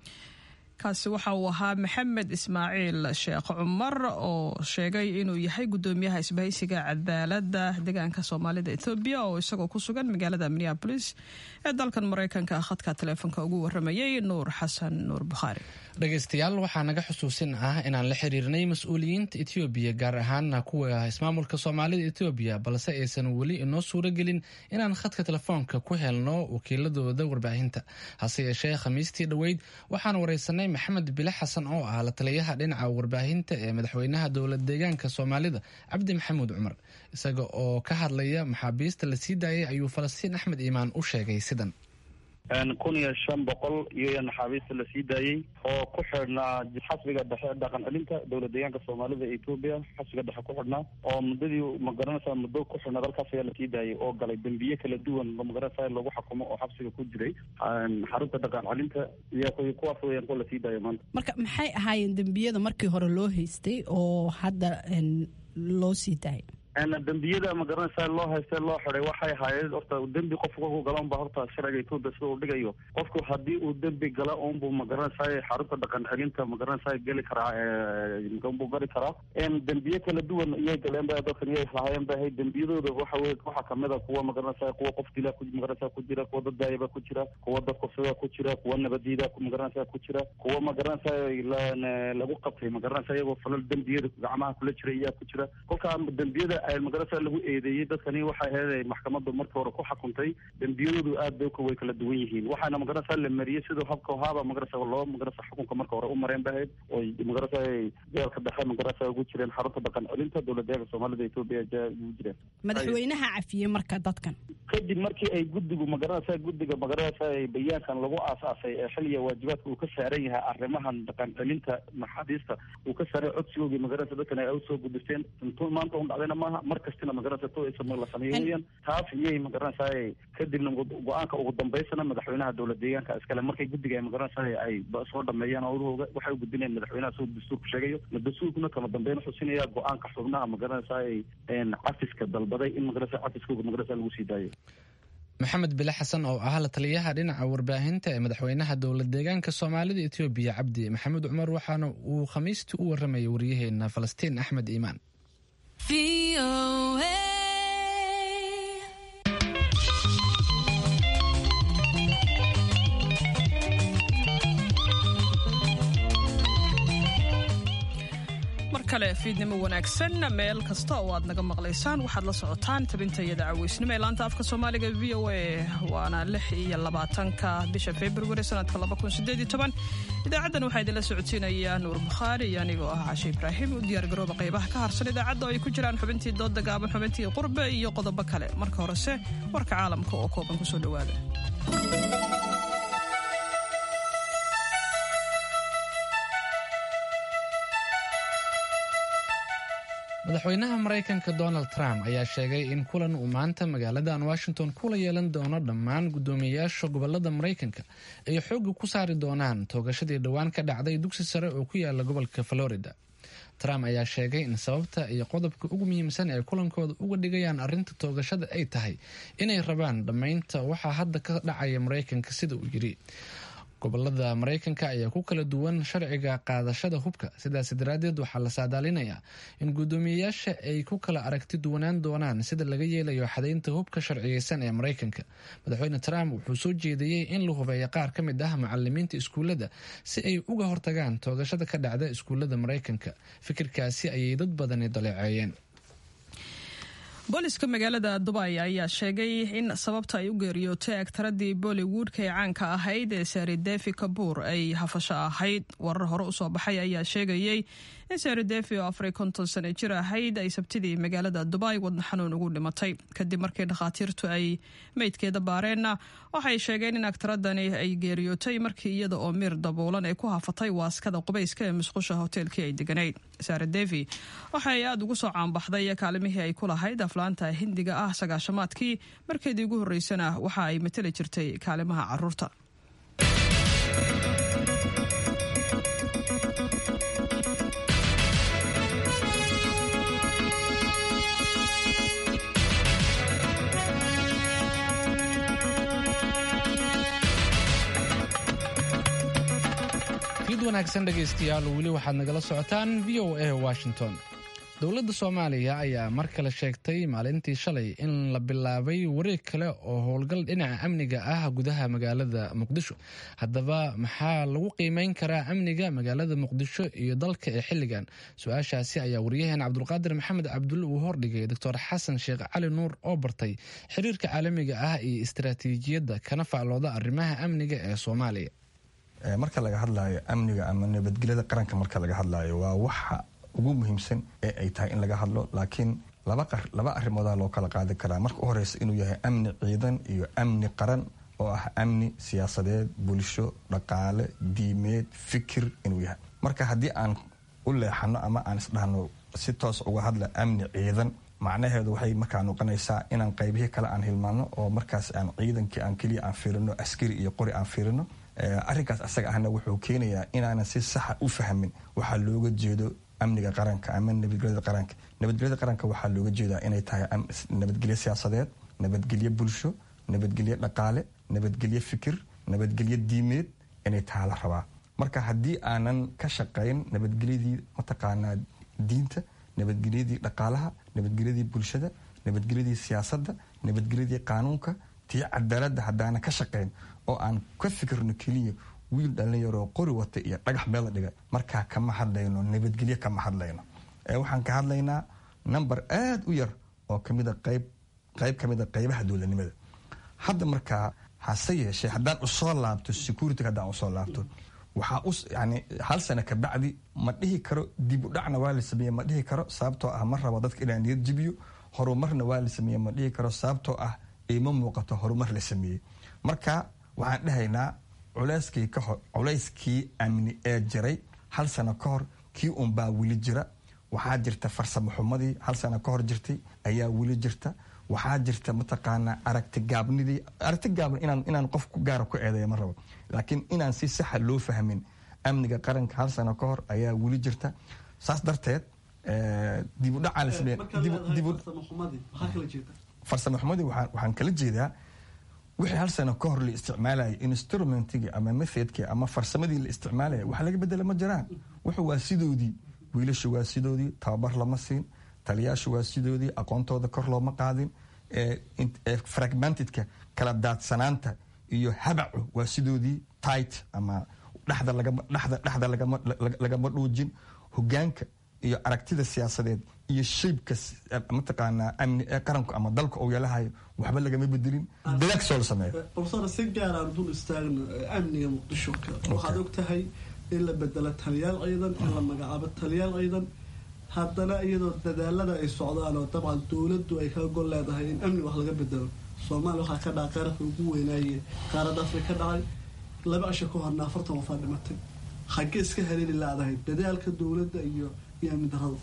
kaasi waxa uu ahaa maxamed ismaaciil sheekh cumar oo sheegay inuu yahay gudoomiyaha isbahaysiga cadaaladda deegaanka soomaalida ethoobiya oo isagoo ku sugan magaalada minneabolis ee dalkan maraykanka khadka taleefonka ugu waramayay nuur xasan nuur bukhaari dhegaystayaal waxaa naga xusuusin ah inaan la xiriirnay mas-uuliyiinta etoobiya gaar ahaana kuwa ismaamulka soomaalida etoobiya balse aysan weli inoo suuro gelin inaan khadka telefoonka ku helno wakiiladooda warbaahinta hase yeeshee khamiistii dhoweyd waxaan wareysanay maxamed bile xasan oo ah la taliyaha dhinaca warbaahinta ee madaxweynaha dowlad deegaanka soomaalida cabdi maxamuud cumar isaga oo ka hadlaya maxaabiista la sii daayay ayuu falastiin axmed iimaan u sheegay sidan kun iyo shan boqol iyo naxaabiista la sii daayey oo ku xidhnaa xasbiga dhexe dhaqan celinta dowlad deegaanka soomaalida ee etoobiya xasbiga dhexe ku xidhnaa oo muddadii magaranaysaa muddo ku xidhnaad halkaas ayaa lasii daayay oo galay dembiye kala duwan magaranaysaa lagu xukumo oo xabsiga ku jiray xarunta dhaqan celinta iyo kuwaas weyaan kuwa lasii daayay maanta marka maxay ahaayeen dembiyada markii hore loo haystay oo hadda loo sii daayay dembiyada magaranaysaa loo haystee loo xiday waxay ahaayeen horta dembi qofku kolku gala unba horta sharciga etoobiya sida uu dhigayo qofku haddii uu dembi gala unbuu magaranaysaa xarunta dhaqan celinta magaranaysaa geli karaa unbuu gari karaa dembiye kala duwan iyay galeen ba dadkan iyay lahaayeen ba ahayd dembiyadooda waxa wey waxaa kamid a kuwa magaranaysaa kuwa qof dila magaranaysaa ku jira kuwa dad daayaba ku jira kuwa dad kufsada ku jira kuwa nabadiida magaranaysaa ku jira kuwa magaranaysaa lagu qabtay magaranaysaa iyagoo falal dembiyada gacmaha kula jira iyaa ku jira kolkaa dembiyada magarasa lagu eedeeyey dadkani waxay ahayd maxkamaddu markii hore ku xukuntay dembiyadoodu aad bay way kala duwan yihiin waxaana magarasa la mariyey siduu habka haaba magarasa loo magarasa xukunka marka hore u mareen ba ahayd oy magarasa jeelka dhexe magarasa ugu jireen xarunta dhaqan celinta dowlad deeganka soomaalida etoobiya ugu jireen madaxweynaha cafiyey marka dadkan kadib markii ay guddigu magarasa guddiga magarasa bayaankan lagu aasaasay ee xiliya waajibaadka uu ka saaran yahay arrimahan dhaqan celinta maxaabiista uu ka saaray codsigoogii magarasa dadkan ay usoo gudisteen intuu maanta un dhacdayna maaha mar kastina magaranaysa to la sameeyo weyaan taas iyay magaranaysaa kadibna go-aanka ugu dambeysana madaxweynaha dowlad deegaanka iskale markay guddiga ay magaranaysaa ay soo dhameeyaan awrahooga waxay u gudbinayaan madaxweynaha soo dastuurku sheegayo dastuurkuna kama dambeyn xusinaya go-aanka xubnaha magaranaysaa cafiska dalbaday in magaranaysa cafiskooga magaranaysa lagu sii daayo maxamed bile xasan oo ah la taliyaha dhinaca warbaahinta ee madaxweynaha dowlad deegaanka soomaalida etoobiya cabdi maxamed cumar waxaana uu khamiistii u waramayay waryaheena falastiin axmed iimaan mar kale fiidnimo wanaagsan meel kasta oo aad naga maqlaysaan waxaad la socotaan tabintayada caweysnimo ee laanta afka soomaaliga v o a waana lix iyo labaatanka bisha februari sanadka idaacaddan waxaa idinla socodsiinaya nuur bukhaari iyo anigoo ah cashe ibraahim u diyaargarooba qaybaha ka harsan idaacadda oo ay ku jiraan xubintii dooda gaaban xubintii qurbe iyo qodobo kale marka horese warka caalamka oo kooban kusoo dhowaada madaxweynaha maraykanka donald trump ayaa sheegay in kulan uu maanta magaaladan washington kula yeelan doono dhammaan guddoomiyeyaasha gobolada maraykanka ay xooga ku saari doonaan toogashadii dhowaan ka dhacday dugsi sare oo ku yaala gobolka florida trump ayaa sheegay in sababta iyo qodobka ugu muhiimsan ee kulankooda uga dhigayaan arrinta toogashada ay tahay inay rabaan dhammaynta waxaa hadda ka dhacaya maraykanka sida uu yiri gobolada maraykanka ayaa ku kala duwan sharciga qaadashada hubka sidaas daraaddeed waxaa la saadaalinayaa in guddoomiyeyaasha ay ku kala aragti duwanaan doonaan sida laga yeelayo xadaynta hubka sharciyeysan ee maraykanka madaxweyne trump wuxuu soo jeediyey in la hubeeyo qaar ka mid ah macalimiinta iskuullada si ay uga hortagaan toogashada ka dhacda iskuullada maraykanka fikirkaasi ayay dad badani daleeceeyeen booliska magaalada dubay ayaa sheegay in sababta ay u geeriyootay agtaradii bollywoodka ee caanka ahayd ee sari devi kabuur ay hafasho ahayd warar hore usoo baxay ayaa sheegayey in sari devi oo afar konton sano jir ahayd ay sabtidii magaalada dubay wadna xanuun ugu dhimatay kadib markii dhakhaatiirtu ay meydkeeda baareenna waxay sheegeen in agtaradani ay geeriyootay markii iyada oo miir dabuulan ay ku hafatay waaskada qubayska ee musqusha hoteelkii ay deganayd sari devi waxay aada ugu soo caanbaxday kaalimihii ay ku lahayd aflaanta hindiga ah sagaashamaadkii markeedii ugu horreysana waxa ay matali jirtay kaalimaha caruurta fiid wanaagsan dhegaystayaal weli waxaad nagala socotaan v o a washington dowladda soomaaliya ayaa mar kale sheegtay maalintii shalay in la bilaabay wareeg kale oo howlgal dhinaca amniga ah gudaha magaalada muqdisho haddaba maxaa lagu qiimeyn karaa amniga magaalada muqdisho iyo dalka ee xilligan su-aashaasi ayaa waryaheena cabdulqaadir maxamed cabdulle uu hordhigay doctor xasan sheekh cali nuur oo bartay xiriirka caalamiga ah iyo istaraatiijiyadda kana faclooda arrimaha amniga ee soomaaliya marka laga hadlaayo amniga ama nabadgelyada qaranka marka laga hadlaayo waa waxa ugu muhiimsan ee ay tahay in laga hadlo laakiin laba arrimoodaa loo kala qaadi karaa marka u horeysa inuu yahay amni ciidan iyo amni qaran oo ah amni siyaasadeed bulsho dhaqaale diimeed fikir inuu yahay marka haddii aan u leexano ama aan isdhahno si toos uga hadla amni ciidan macnaheedu waxay markaa noqonaysaa inaan qaybihii kale aan hilmaano oo markaas aan ciidankii aan keliya aan fiirino askari iyo qori aan fiirino arrinkaas asaga ahna wuxuu keenayaa inaanan si saxa u fahmin waxaa looga jeedo amniga qaranka ama nabadgelyada qaranka nabadgelyada qaranka waxaa looga jeedaa inay tahay nabadgelyo siyaasadeed nabadgelyo bulsho nabadgelyo dhaqaale nabadgelyo fikir nabadgelyo diimeed inay taha la rabaa marka haddii aanan ka shaqayn nabadgelyadii mataqaanaa diinta nabadgelyadii dhaqaalaha nabadgelyadii bulshada nabadgelyadii siyaasadda nabadgelyadii qaanuunka tii cadaaladda haddaanan ka shaqayn oo aan ka fikirno keliya wiil dhalinyaroo qori wata iyo dhagax meel la dhiga markaa kama hadlayno nabadgelyo kama hadlayno waxaan ka hadlaynaa number aada u yar oo kamida qayb qayb ka mid a qaybaha dowladnimada hadda markaa hase yeeshee haddaan usoo laabto security haddaan usoo laabto waxaa u yani hal sano kabacdi ma dhihi karo dib u dhacna waa la sameeye ma dhihi karo sababtoo ah ma rabo dadka inaan niyad jibiyo horumarna waa la sameeye ma dhihi karo sababtoo ah ima muuqato horumar la sameeyey marka waxaan dhahaynaa culeyskii ka hor culayskii amni ee jiray hal sano ka hor kii unbaa weli jira waxaa jirta farsamo xumadii hal sano ka hor jirtay ayaa weli jirta waxaa jirta mataqaanaa aragti gaabnidii aragti gaabni inaan inaan qof ku gaara ku eedeeya ma rabo laakiin inaan si saxa loo fahmin amniga qaranka hal sano ka hor ayaa weli jirta saas darteed dib u dhacaa la sameeya farsamo xumadii waxaan kala jeedaa wixii hal sano ka hor la isticmaalayay instrumentigii ama methodkii ama farsamadii la isticmaalaya wax laga bedela ma jiraan wuxuu waa sidoodii wiilashu waa sidoodii tababar lama siin taliyaashu waa sidoodii aqoontooda kor looma qaadin fragmentedka kala daadsanaanta iyo habacu waa sidoodii tight ama dhexda lagama dhuujin hogaanka iyo aragtida siyaasadeed iyo shaybka mataqaanaa amni ee qaranku ama dalka uu yeelahayo waxba lagama bedelin dadaag soo la sameeyo profesor si gaaraan dul istaagno amniga muqdisho waxaad og tahay in la bedelo taliyaal ciidan in la magacaabo taliyaal ciidan haddana iyadoo dadaalada ay socdaan oo dabcan dowladdu ay kaga gol leedahay in amni wax laga bedelo soomaaliya waxaa ka dhacay qaranka ugu weynaaye qaaradda afrika ka dhacay laba asha ka horna afartan wafaa dhimatay xaggee iska haleeli laadahay dadaalka dowladda iyo iyo amni darada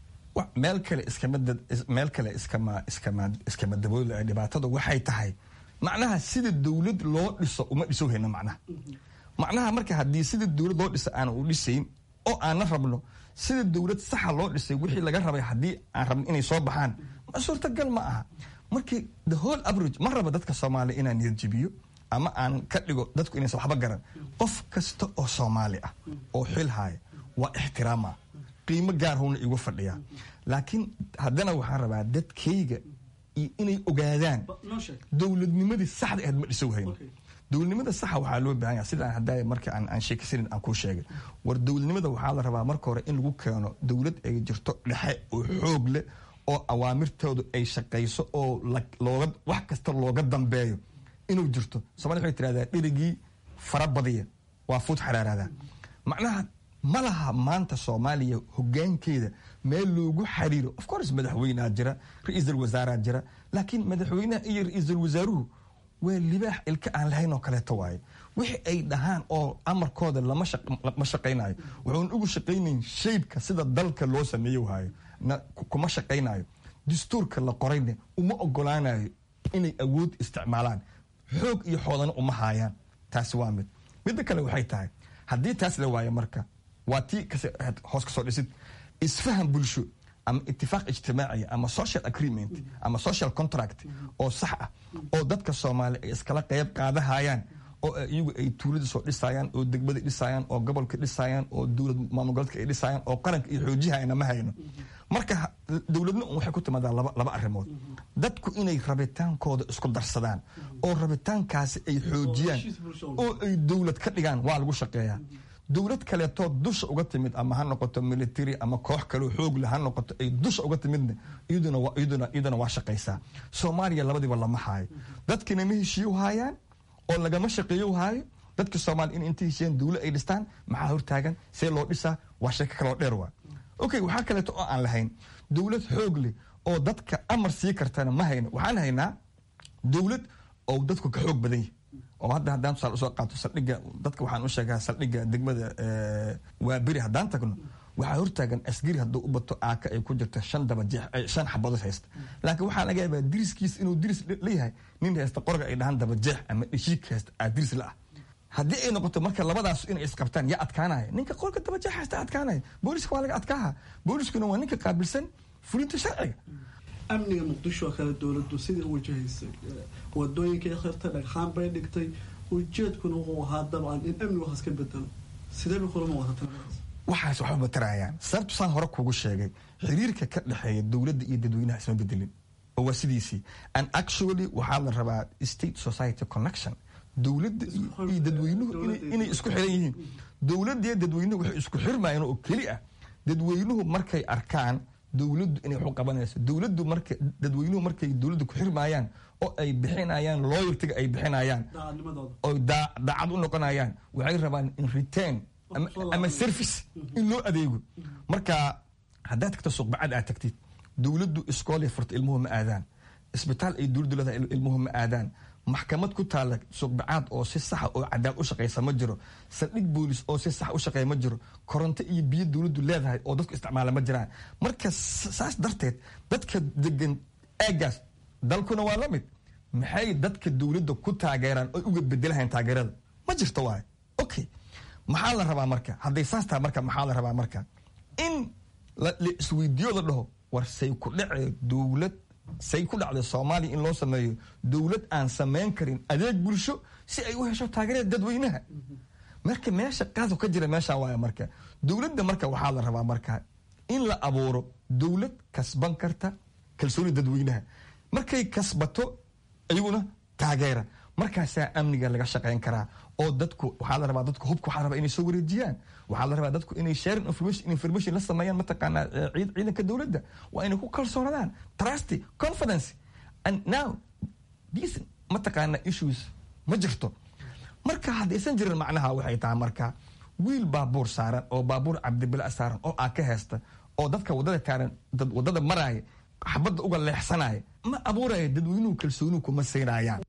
meel kale iskama meel kale iskama iskama iskama daboolaya dhibaatadu waxay tahay macnaha sida dowlad loo dhiso uma dhiso hayno macnaha macnaha marka haddii sida dowlad loo dhiso aan u dhisayn oo aan la rabno sida dowlad saxa loo dhisay wixii laga rabay haddii aan rabno inay soo baxaan ma suurtagal ma aha markii the whole average ma raba dadka soomaaliya inaan niyad jibiyo ama aan ka dhigo dadku inaysan waxba garan qof kasta oo soomaali ah oo xil haaya waa ixtiraama qiimo gaar howna igu fadhiyaa laakiin haddana waxaan rabaa dadkayga iyo inay ogaadaan dowladnimadii saxda ahayd ma dhisow hayno dowladnimada saxa waxaa loo baahan yaha sidaan haddaa marka aan sheekaysanin aan kuu sheegay war dowladnimada waxaa la rabaa marka hore in lagu keeno dowlad ay jirto dhexe oo xoog leh oo awaamirtoodu ay shaqayso oo looga wax kasta looga dambeeyo inuu jirto somalia waxay tirahdaa dherigii fara badiya waa fuud xaraaraada macnaha ma laha maanta soomaaliya hogaankeeda meel loogu xariiro of course madaxweynea jira ra-iisul wasaaraa jira laakiin madaxweynaha iyo ra-iisul wasaaruhu waa libaax ilka aan lahayn oo kaleeto waaye wixii ay dhahaan oo amarkooda lama shaqaynayo wuxuun ugu shaqaynayn shaybka sida dalka loo sameeyo waayo kuma shaqaynayo dastuurka la qorayna uma ogolaanayo inay awood isticmaalaan xoog iyo xoodana uma haayaan taasi waa mid midda kale waxay tahay haddii taas la waayo marka waa tii hoos ka soo dhisid isfahan bulsho ama itifaaq ijtimaaciya ama social agreement ama social contract oo sax ah oo dadka soomaaliya ay iskala qayb qaadahayaan oo iyagu ay tuulada soo dhisayaan oo degmada dhisayaan oo gobolka dhisayaan oo dowlad maamulgoboleedka ay dhisayaan oo qaranka iyo xoojihayana ma hayno marka dowladna un waxay ku timaadaa laba arrimood dadku inay rabitaankooda isku darsadaan oo rabitaankaasi ay xoojiyaan oo ay dowlad ka dhigaan waa lagu shaqeeyaa dowlad kaleetoo dusha uga timid ama ha noqoto military ama koox kaleo xoogle ha noqoto ay dusha uga timidna iyaduna waa shaqaysaa soomaaliya labadiiba lama haayo dadkina ma heshiiyo haayaan oo lagama shaqeeyo haayo dadka soomaaliya in inta heshiiyaan dowlad ay dhistaan maxaa hortaagan see loo dhisaa waa sheeko kaloo dheer waa okay waxaa kaleeto oo aan lahayn dowlad xoog leh oo dadka amar sii kartana ma hayno waxaan haynaa dowlad oo dadku ka xoog badan yahay oo hadda haddaan tusaale usoo qaato saldhigga dadka waxaan u sheegaa saldhigga degmada waa beri haddaan tagno waxaa hortaagan asgari hadduu u bato aaka ay ku jirta shan dabajeex shan xabadood haysta laakiin waxaa laga yaabaa diriskiis inuu diris leeyahay nin haysta qorga ay dhahaan dabajeex ama dheshiik haysta aa diris la ah haddii ay noqoto marka labadaas inay isqabtaan yaa adkaanaya ninka qorga dabajeex haysta adkaanaya booliska waa laga adkaaha booliskuna waa ninka qaabilsan fulinta sharciga amniga muqdisho oo kale dowladdu sidii u wajahaysay wadooyinkay khirtay dhagxaan bay dhigtay ujeedkuna wuxuu ahaa dabcan in amni waxaas ka bedelo sidee bay kula muuqataa waxaas waxba matarayaan sababtu saan hore kugu sheegay xiriirka ka dhexeeya dowladda iyo dadweynaha isma bedelin oo waa sidiisii and actually waxaa la rabaa state society connection dowladda iyo dadweynuhu inay isku xiran yihiin dowladda iyo dadweynuhu waxay isku xirmayaan oo keli ah dadweynuhu markay arkaan dowladdu inay waxu qabanayso dowladdu marka dadweynuhu markay dowladda ku xirmayaan oo ay bixinayaan loyaltiga ay bixinayaan oo daacad u noqonayaan waxay rabaan in return ama service in loo adeego marka haddaad tagto suuqbacad aad tagtid dowladdu iskoolay furta ilmuhu ma aadaan isbitaal ay dowladdu leedahay ilmuhu ma aadaan maxkamad ku taalla suuqbacaad oo si saxa oo cadaal u shaqaysa ma jiro saldhig boolis oo si sax u shaqeeya ma jiro koronto iyo biyo dowladdu leedahay oo dadku isticmaala ma jiraan marka saas darteed dadka degan eegaas dalkuna waa la mid maxay dadka dowladda ku taageeraan oy uga bedelahayn taageerada ma jirto waay okay maxaa la rabaa marka hadday saas tahay marka maxaa la rabaa marka in la isweydiiyo la dhaho war say ku dhace dowlad say ku dhacday soomaaliya in loo sameeyo dowlad aan samayn karin adeeg bulsho si ay u hesho taageerada dadweynaha marka meesha qaadku ka jira meesha waaya marka dowladda marka waxaa la rabaa marka in la abuuro dowlad kasban karta kalsooni dadweynaha markay kasbato iyaguna taageera markaasaa amniga laga shaqayn karaa oo dadku waxaa la rabaa dadku hubka waxaa la rabaa inay soo wareejiyaan waxaa la rabaa dadku inay sharing information information la sameeyaan mataqaanaa ciid ciidanka dowladda waa inay ku kalsoonadaan trust confidence and now these mataqaanaa issues ma jirto marka haddaysan jirin macnaha waxay tahay marka wiil baabuur saaran oo baabuur cabdibila saaran oo aa ka heesta oo dadka wadada taaran dad wadada maraaya xabadda uga leexsanaya ma abuuraya dadweynuhu kalsoonuhu kuma siinayaan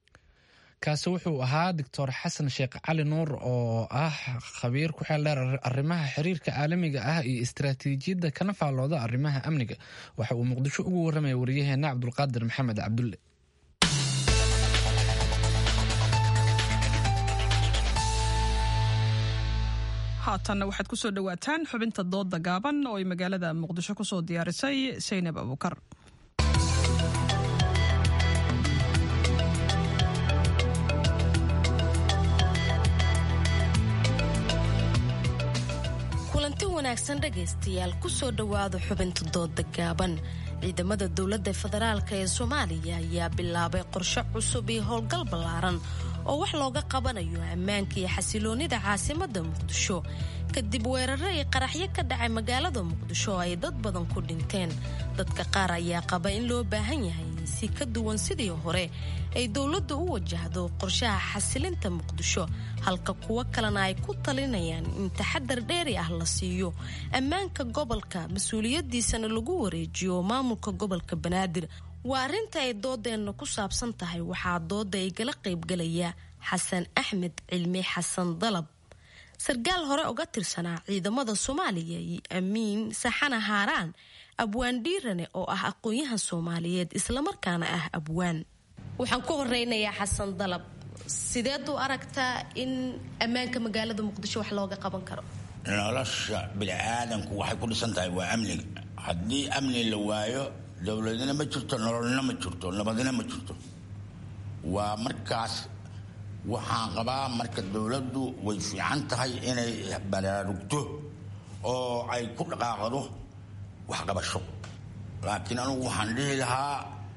kaasi wuxuu ahaa doctor xasan sheekh cali nuur oo ah khabiir ku xeel dheer arrimaha xiriirka caalamiga ah iyo istaraatiijiyadda kana faallooda arrimaha amniga waxa uu muqdisho ugu warramaya wariyaheena cabdulqaadir maxamed cabdulle haatanna waxaad ku soo dhowaataan xubinta doodda gaaban oo ay magaalada muqdisho ku soo diyaarisay saynab abuukar kulanti wanaagsan dhegaystayaal kusoo dhowaada xubinta dooda gaaban ciidamada dowladda federaalk ee soomaaliya ayaa bilaabay qorshe cusub iyo howlgal ballaaran oo wax looga qabanayo ammaanka iyo xasiloonnida caasimadda muqdisho kadib weeraro iyo qaraxyo ka dhacay magaalada muqdisho oo ay dad badan ku dhinteen dadka qaar ayaa qaba in loo baahan yahay si ka duwan sidii hore ay dowladdu u wajahdo qorshaha xasilinta muqdisho halka kuwo kalena ay ku talinayaan in taxadar dheeri ah la siiyo ammaanka gobolka mas-uuliyaddiisana lagu wareejiyo maamulka gobolka banaadir waa arrinta ay doodeenna ku saabsan tahay waxaa dooda igala qaybgalaya xasan axmed cilmi xasan dalab sarkaal hore uga tirsanaa ciidamada soomaaliya iyo amiin saxana haaraan abwaan dhiirane oo ah aqoon-yahan soomaaliyeed islamarkaana ah abwaan waxaan ku horeynayaa xasan dalab sideed u aragtaa in ammaanka magaalada muqdisho wax looga qaban karo nolosha bini-aadanku waxay ku dhisan tahay waa amniga haddii amni la waayo dowladina ma jirto nololna ma jirto nabadina ma jirto waa markaas waxaan qabaa marka dowladdu way fiican tahay inay baraarugto oo ay ku dhaqaaqdo waxqabasho laakiin anugu waxaan dhihi lahaa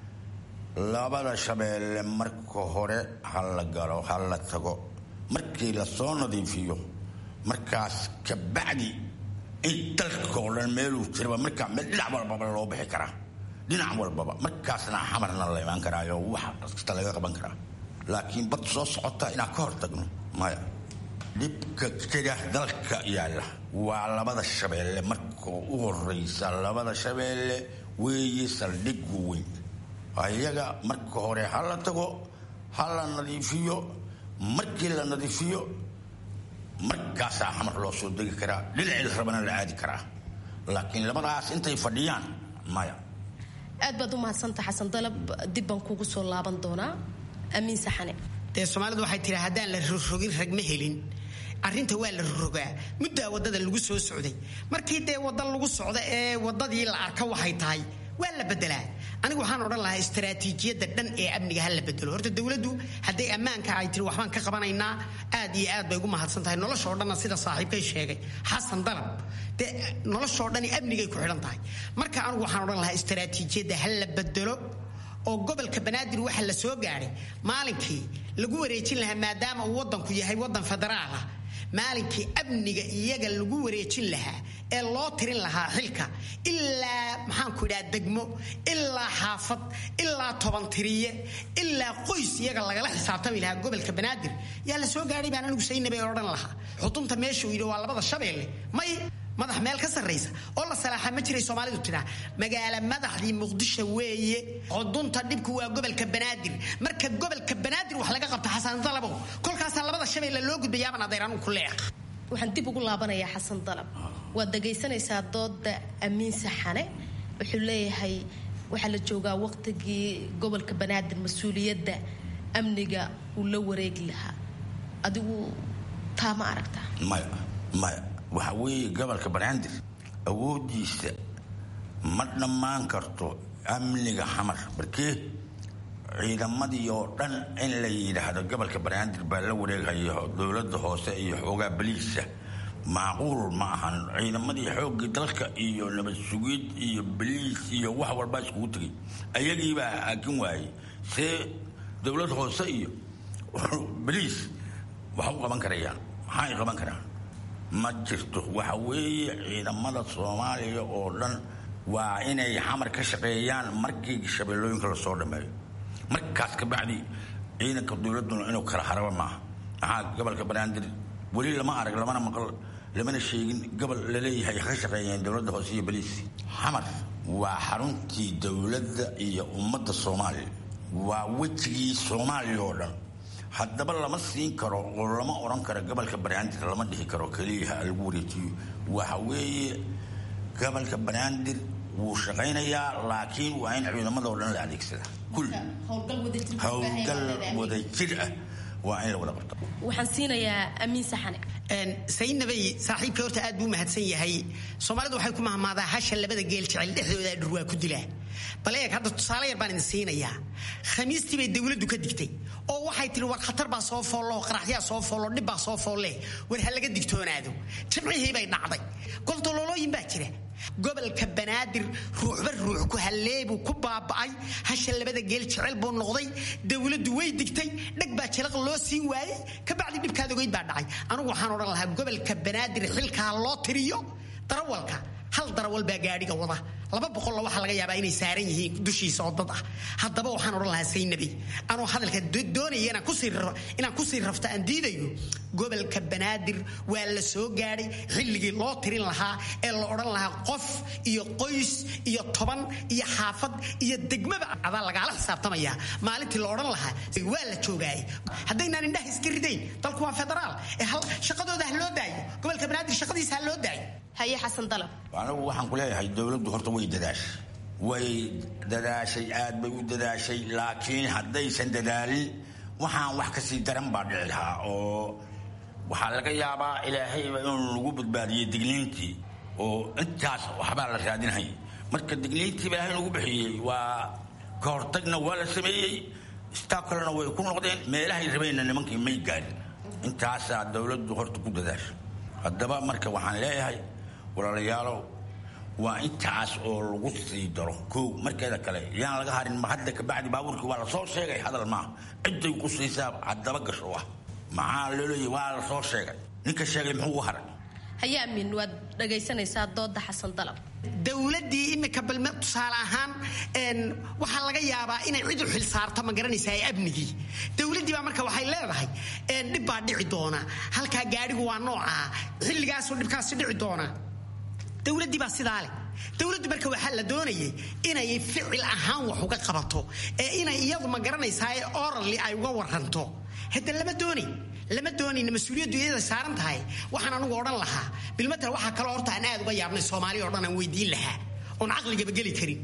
labada shabeelle marka hore ha la galo ha la tago markii lasoo nadiifiyo markaas kabacdi in dalka oo dhan meeluu jiraba markaa meel dhinac walbaba loo bixi karaa dhinac walbaba markaasna xamarna la imaan karaayo wax kasta laga qaban karaa laakiin bad soo socota inaan ka hortagno maya dhibka jira dalka yaalla waa labada shabeelle marka u horeysa labada shabeelle weeye saldhiggu weyn iyaga marka hore ha la tago ha la nadiifiyo markii la nadiifiyo markaasaa xamar loo soo degi karaa dhinacii la rabana la aadi karaa laakiin labadaas intay fadhiyaan maya aad baad u mahadsanta xasan dalab dib baan kugu soo laaban doonaa amiin saxane dee soomaalidu waxay tihi haddaan la rogrogin ragma helin arrinta waa la rogaa muddaa waddada lagu soo socday markii dee wadda lagu socda ee waddadii la arka waxay tahay waa la bedelaa anigu waxaan odhan lahaa istaraatiijiyadda dhan ee amniga ha la bedelo horta dowladdu hadday ammaanka ay tiri waxbaan ka qabanaynaa aad iyo aad bay ugu mahadsan tahay noloshoo dhanna sida saaxiibkay sheegay xasan dalab dee noloshoo dhani amnigay ku xidhan tahay marka anigu waxaan odhan lahaa istaraatiijiyadda ha la bedelo oo gobolka banaadir waxa la soo gaadhay maalinkii lagu wareejin lahaa maadaama uu waddanku yahay waddan federaal ah maalinkii amniga iyaga lagu wareejin lahaa ee loo tirin lahaa xilka ilaa maxaanku idhaha degmo ilaa xaafad ilaa toban tiriye ilaa qoys iyaga lagala xisaabtami lahaa gobolka banaadir yaa la soo gaadhay baan anigu saynabay odhan lahaa xudunta meeshuu yidhi waa labada shabeelle may madax meel ka sarraysa oo la salaaxa ma jiray soomaalidu tiraa magaala madaxdii muqdisho weeye xudunta dhibku waa gobolka banaadir marka gobolka banaadir wax laga qabta xasan dalabow kolkaasaa labada shabeelle loo gudbayaaban adeer anugu ku leex waxaan dib ugu laabanayaa xasan dalab waad dhagaysanaysaa dooda amiin saxane wuxuu leeyahay waxaa la joogaa waqtigii gobolka banaadir mas-uuliyadda amniga uu la wareegi lahaa adigu taa ma aragtaa maya maya waxa weeye gobolka banaadir awoodiisa ma dhammaan karto amniga xamar barkee ciidamadii oo dhan in la yidhaahdo gobolka banaadir baa la wareeghayo dowladda hoose iyo xoogaa baliisa macquul ma ahan ciidamadii xoogii dalka iyo nabad sugid iyo baliis iyo wax walbaa iskugu tegay ayagiibaa haakin waayey see dowlad hoose iyo baliis wax u qaban karayaan maxaa ay qaban karaan ma jirto waxa weeye ciidamada soomaaliya oo dhan waa inay xamar ka shaqeeyaan markii shabeellooyinka lasoo dhameeyo markaas kabacdi ciidanka dowladuna inuu kala haraba maaha maxaa gobolka banaadir weli lama arag lamana maqal lamana sheegin gobol laleeyahay ka shaqeeyeen dowladda hoose iyo baliis xamar waa xaruntii dowladda iyo ummadda soomaaliya waa wejigii soomaaliya oo dhan haddaba lama siin karo oo lama odhan karo gobolka banaadir lama dhihi karo keliya lagu wareejiyo waxa weeye gobolka banaadir wuu shaqaynayaa laakiin waa in ciidamadoo dhan la adeegsada kul howlgal wadajir ah waa in la wada qabto waxaan siinayaa amiin saxane saynabay saaxiibka horta aad buu mahadsan yahay soomaalidu waxay ku mahmaadaa hasha labada geel jecel dhexdooda dhur waa ku dilaa bal eeg hadda tusaale yar baan idin siinayaa khamiistii bay dowladdu ka digtay oo waxay tihi war khatar baa soo foollo qaraxyaa soo foollo dhib baa soo foolle war ha laga digtoonaado jimcihii bay dhacday goldololooyin baa jira gobolka banaadir ruuxba ruux ku halleebuu ku baaba'ay hasha labada geel jecel buu noqday dowladdu way digtay dheg baa jalaq loo siin waayey kabacdi dhibkaad ogeyd baa dhacay anugu waxaan odhan lahaa gobolka banaadir xilkaa loo tiriyo darawalka hal darawal baa gaadhiga wada laba boqolla waxaa laga yaabaa inay saaran yihiin dushiisa oo dad ah haddaba waxaan odhan lahaa saynabi anuu hadalka doonaya inaan kusii rafto aan diidayo gobolka banaadir waa la soo gaadhay xilligii loo tirin lahaa ee la odhan lahaa qof iyo qoys iyo toban iyo xaafad iyo degmaba adaa lagaala xisaabtamaya maalintii la odhan lahaa waa la joogaayay haddaynaan indhaha iska ridayn dalku waa federaal ee shaqadooda ha loo daayo gobolka banaadir shaqadiisa ha loo daayo haye xasan dalab anigu waxaan ku leeyahay dowladdu horta way dadaashay way dadaashay aad bay u dadaashay laakiin haddaysan dadaalin waxaan wax kasii daran baa dhici lahaa oo waxaa laga yaabaa ilaahayba inuu lagu badbaadiyey digniintii oo intaas waxbaa la raadinhay marka digniintii ilaahay lagu bixiyey waa ka hortagna waa la sameeyey staakalena way ku noqdeen meelahay rabeenna nimankii may gaadhin intaasaa dowladdu horta ku dadaashay haddaba marka waxaan leeyahay walaalayaalow waa intaas oo lagu sii daro kow markeeda kale yaan laga harin ma hadda kabacdi baabuurkii waa lasoo sheegay hadal maaha ciday ku siisaa haddaba gasho ah maxaa loo leeyahy waa lasoo sheegay ninka sheegay muxuu u haray haye amiin waad dhagaysanaysaa dooda xasan dalab dowladii imika balme tusaale ahaan waxaa laga yaabaa inay cid u xil saarto ma garanaysaa amnigii dowladdii baa marka waxay leedahay dhib baa dhici doona halkaa gaadhigu waa noocaa xilligaasuu dhibkaasi dhici doona dowladdii baa sidaa leh dowladdu marka waxaa la doonayay inay ficil ahaan wax uga qabato ee inay iyadu ma garanaysaa ee orally ay uga waranto hadda lama doonay lama doonayna mas-uuliyaddu iyada saaran tahay waxaan anugu odhan lahaa bilmatal waxaa kaloo horta aan aad uga yaabnay soomaaliya o dhan aan weydiin lahaa oon caqligaba geli karin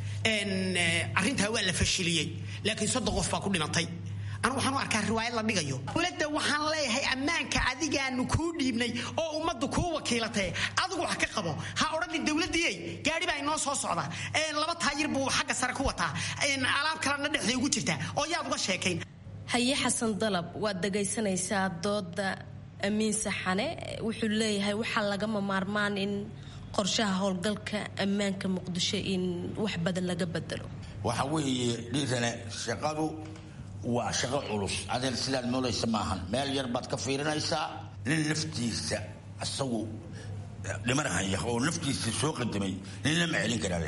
arrintaa waa la fashiliyey laakiin soddon qof baa ku dhimatay anu waxaan u arkaa riwaayad la dhigayo dowladda waxaan leeyahay ammaanka adigaanu kuu dhiibnay oo ummaddu kuu wakiilatay adigu wax ka qabo ha odhanin dowladdiiyey gaari baa inoo soo socda laba taayir buu xagga sare ku wataa alaab kalena dhexday ugu jirtaa oo yaad uga sheekayn haye xasan dalab waad dhagaysanaysaa dooda amiin saxane wuxuu leeyahay waxaa lagama maarmaan in qorshaha howlgalka ammaanka muqdisho in wax badan laga bedelo waxa weeye dhiirane shaqadu waa shaqo culus adeer sidaad moodaysa maahan meel yar baad ka fiirinaysaa nin naftiisa isagu dhimanahaya oo naftiisa soo qadamay nin lama celin karaa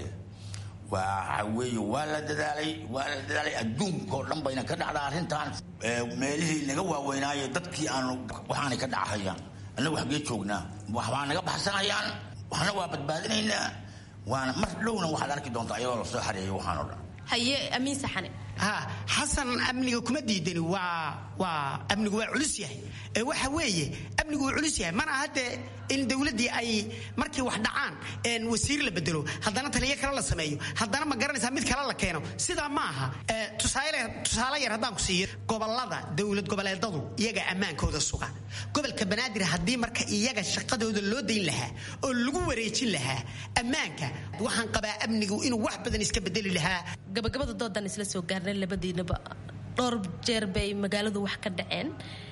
waxa weeye waa la dadaalay waa la dadaalay adduunkao dhan bayna ka dhacda arrintan meelihii naga waaweynaaye dadkii aanu waxaanay ka dhacahayaan annagu xaggee joognaa waxbaa naga baxsanayaan waxna waa badbaadinaynaa waana mar dhowna waxaad arki doontaa iyadoo lasoo xareeyo waxaan oo dhan haye amiin saxane ha xasan amniga kuma diidani waa waa amnigu waa culus yahay ee waxa weeye amnigu waa culus yahay mana hadde in dowladdii ay markii wax dhacaan wasiir la bedelo haddana taliyo kale la sameeyo haddana ma garanaysaa mid kale la keeno sidaa ma aha tusaale yar haddaan ku siiyo gobolada dowlad goboleedadu iyaga ammaankooda suga gobolka banaadir haddii marka iyaga shaqadooda loo dayn lahaa oo lagu wareejin lahaa ammaanka waxaan qabaa amnigu inuu wax badan iska bedeli lahaa gabagabada doodan isla soo gaarnay labadiinaba dhowr jeer bay magaaladu wax ka dhaceen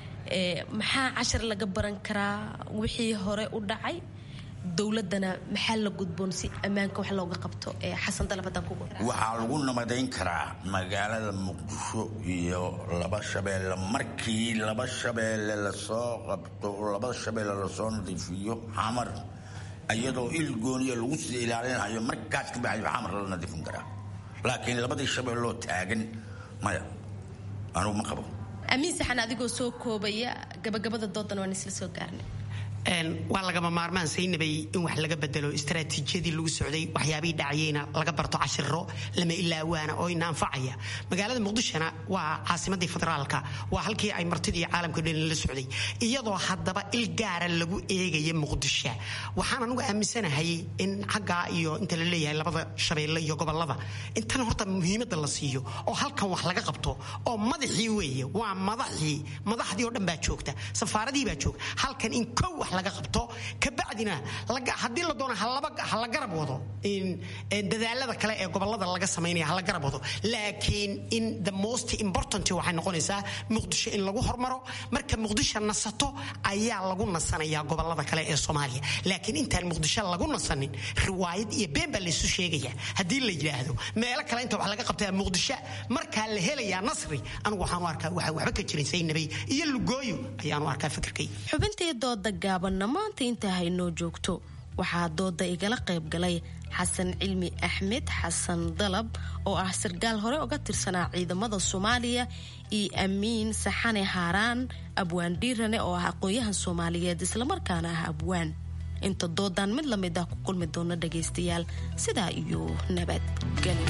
maxaa cashar laga baran karaa wixii hore u dhacay dowladana maxaa la gudboon si ammaanka wax looga qabto xasan dalabadaan kugu waxaa lagu nabadayn karaa magaalada muqdisho iyo laba shabeelle markii laba shabeelle lasoo qabto laba shabeelle lasoo nadiifiyo xamar iyadoo il gooniya lagu sii ilaalinayo markaas ka baxayo xamar la nadiifin karaa laakiin labadii shabeelloo taagan maya anugu ma qabo amiin saxan adigoo soo koobaya gabagabada doodan waan isla soo gaarnay waa lagama maarmaan saynabay in wax laga bedelo istaraatiijiyadii lagu socday waxyaabihii dhacayeyna laga barto cashiro lama ilaawaana oo ina anfacaya magaalada muqdishona waa caasimadii federaalka waa halkii ay martidii caalamka dhan la socday iyadoo haddaba il gaara lagu eegaya muqdisho waxaan anugu aaminsanahay in xaggaa iyo inta la leeyahay labada shabeelle iyo gobolada intan horta muhiimadda la siiyo oo halkan wax laga qabto oo madaxii weeye waa madaxii madaxdii oo dhan baa joogta safaaradii baa joogta halkan in kow wax laga qabto kabacdina haddii la doono ha la garab wado dadaalada kale ee gobolada laga samaynaya ha la garab wado laakiin in the most important waxay noqonaysaa muqdisho in lagu hormaro marka muqdisho nasato ayaa lagu nasanayaa gobolada kale ee soomaaliya laakiin intaan muqdisho lagu nasanin riwaayad iyo been baa laysu sheegaya haddii la yidhaahdo meelo kale inta wax laga qabtaa muqdisho markaa la helayaa nasri anigu waxaan u arkaa waxa waxba ka jirin saynabay iyo lugooyo ayaan u arkaa fikirkay xubintii dooda gaabanna maanta intaa haynoo joogto waxaa dooda igala qayb galay xasan cilmi axmed xasan dalab oo ah sarkaal hore uga tirsanaa ciidamada soomaaliya iyo amiin saxane haaraan abwaan dhiirane oo ah aqoon-yahan soomaaliyeed islamarkaana ah abwaan inta doodan mid lamid ah ku kulmi doona dhagaystayaal sidaa iyo nabadgelyo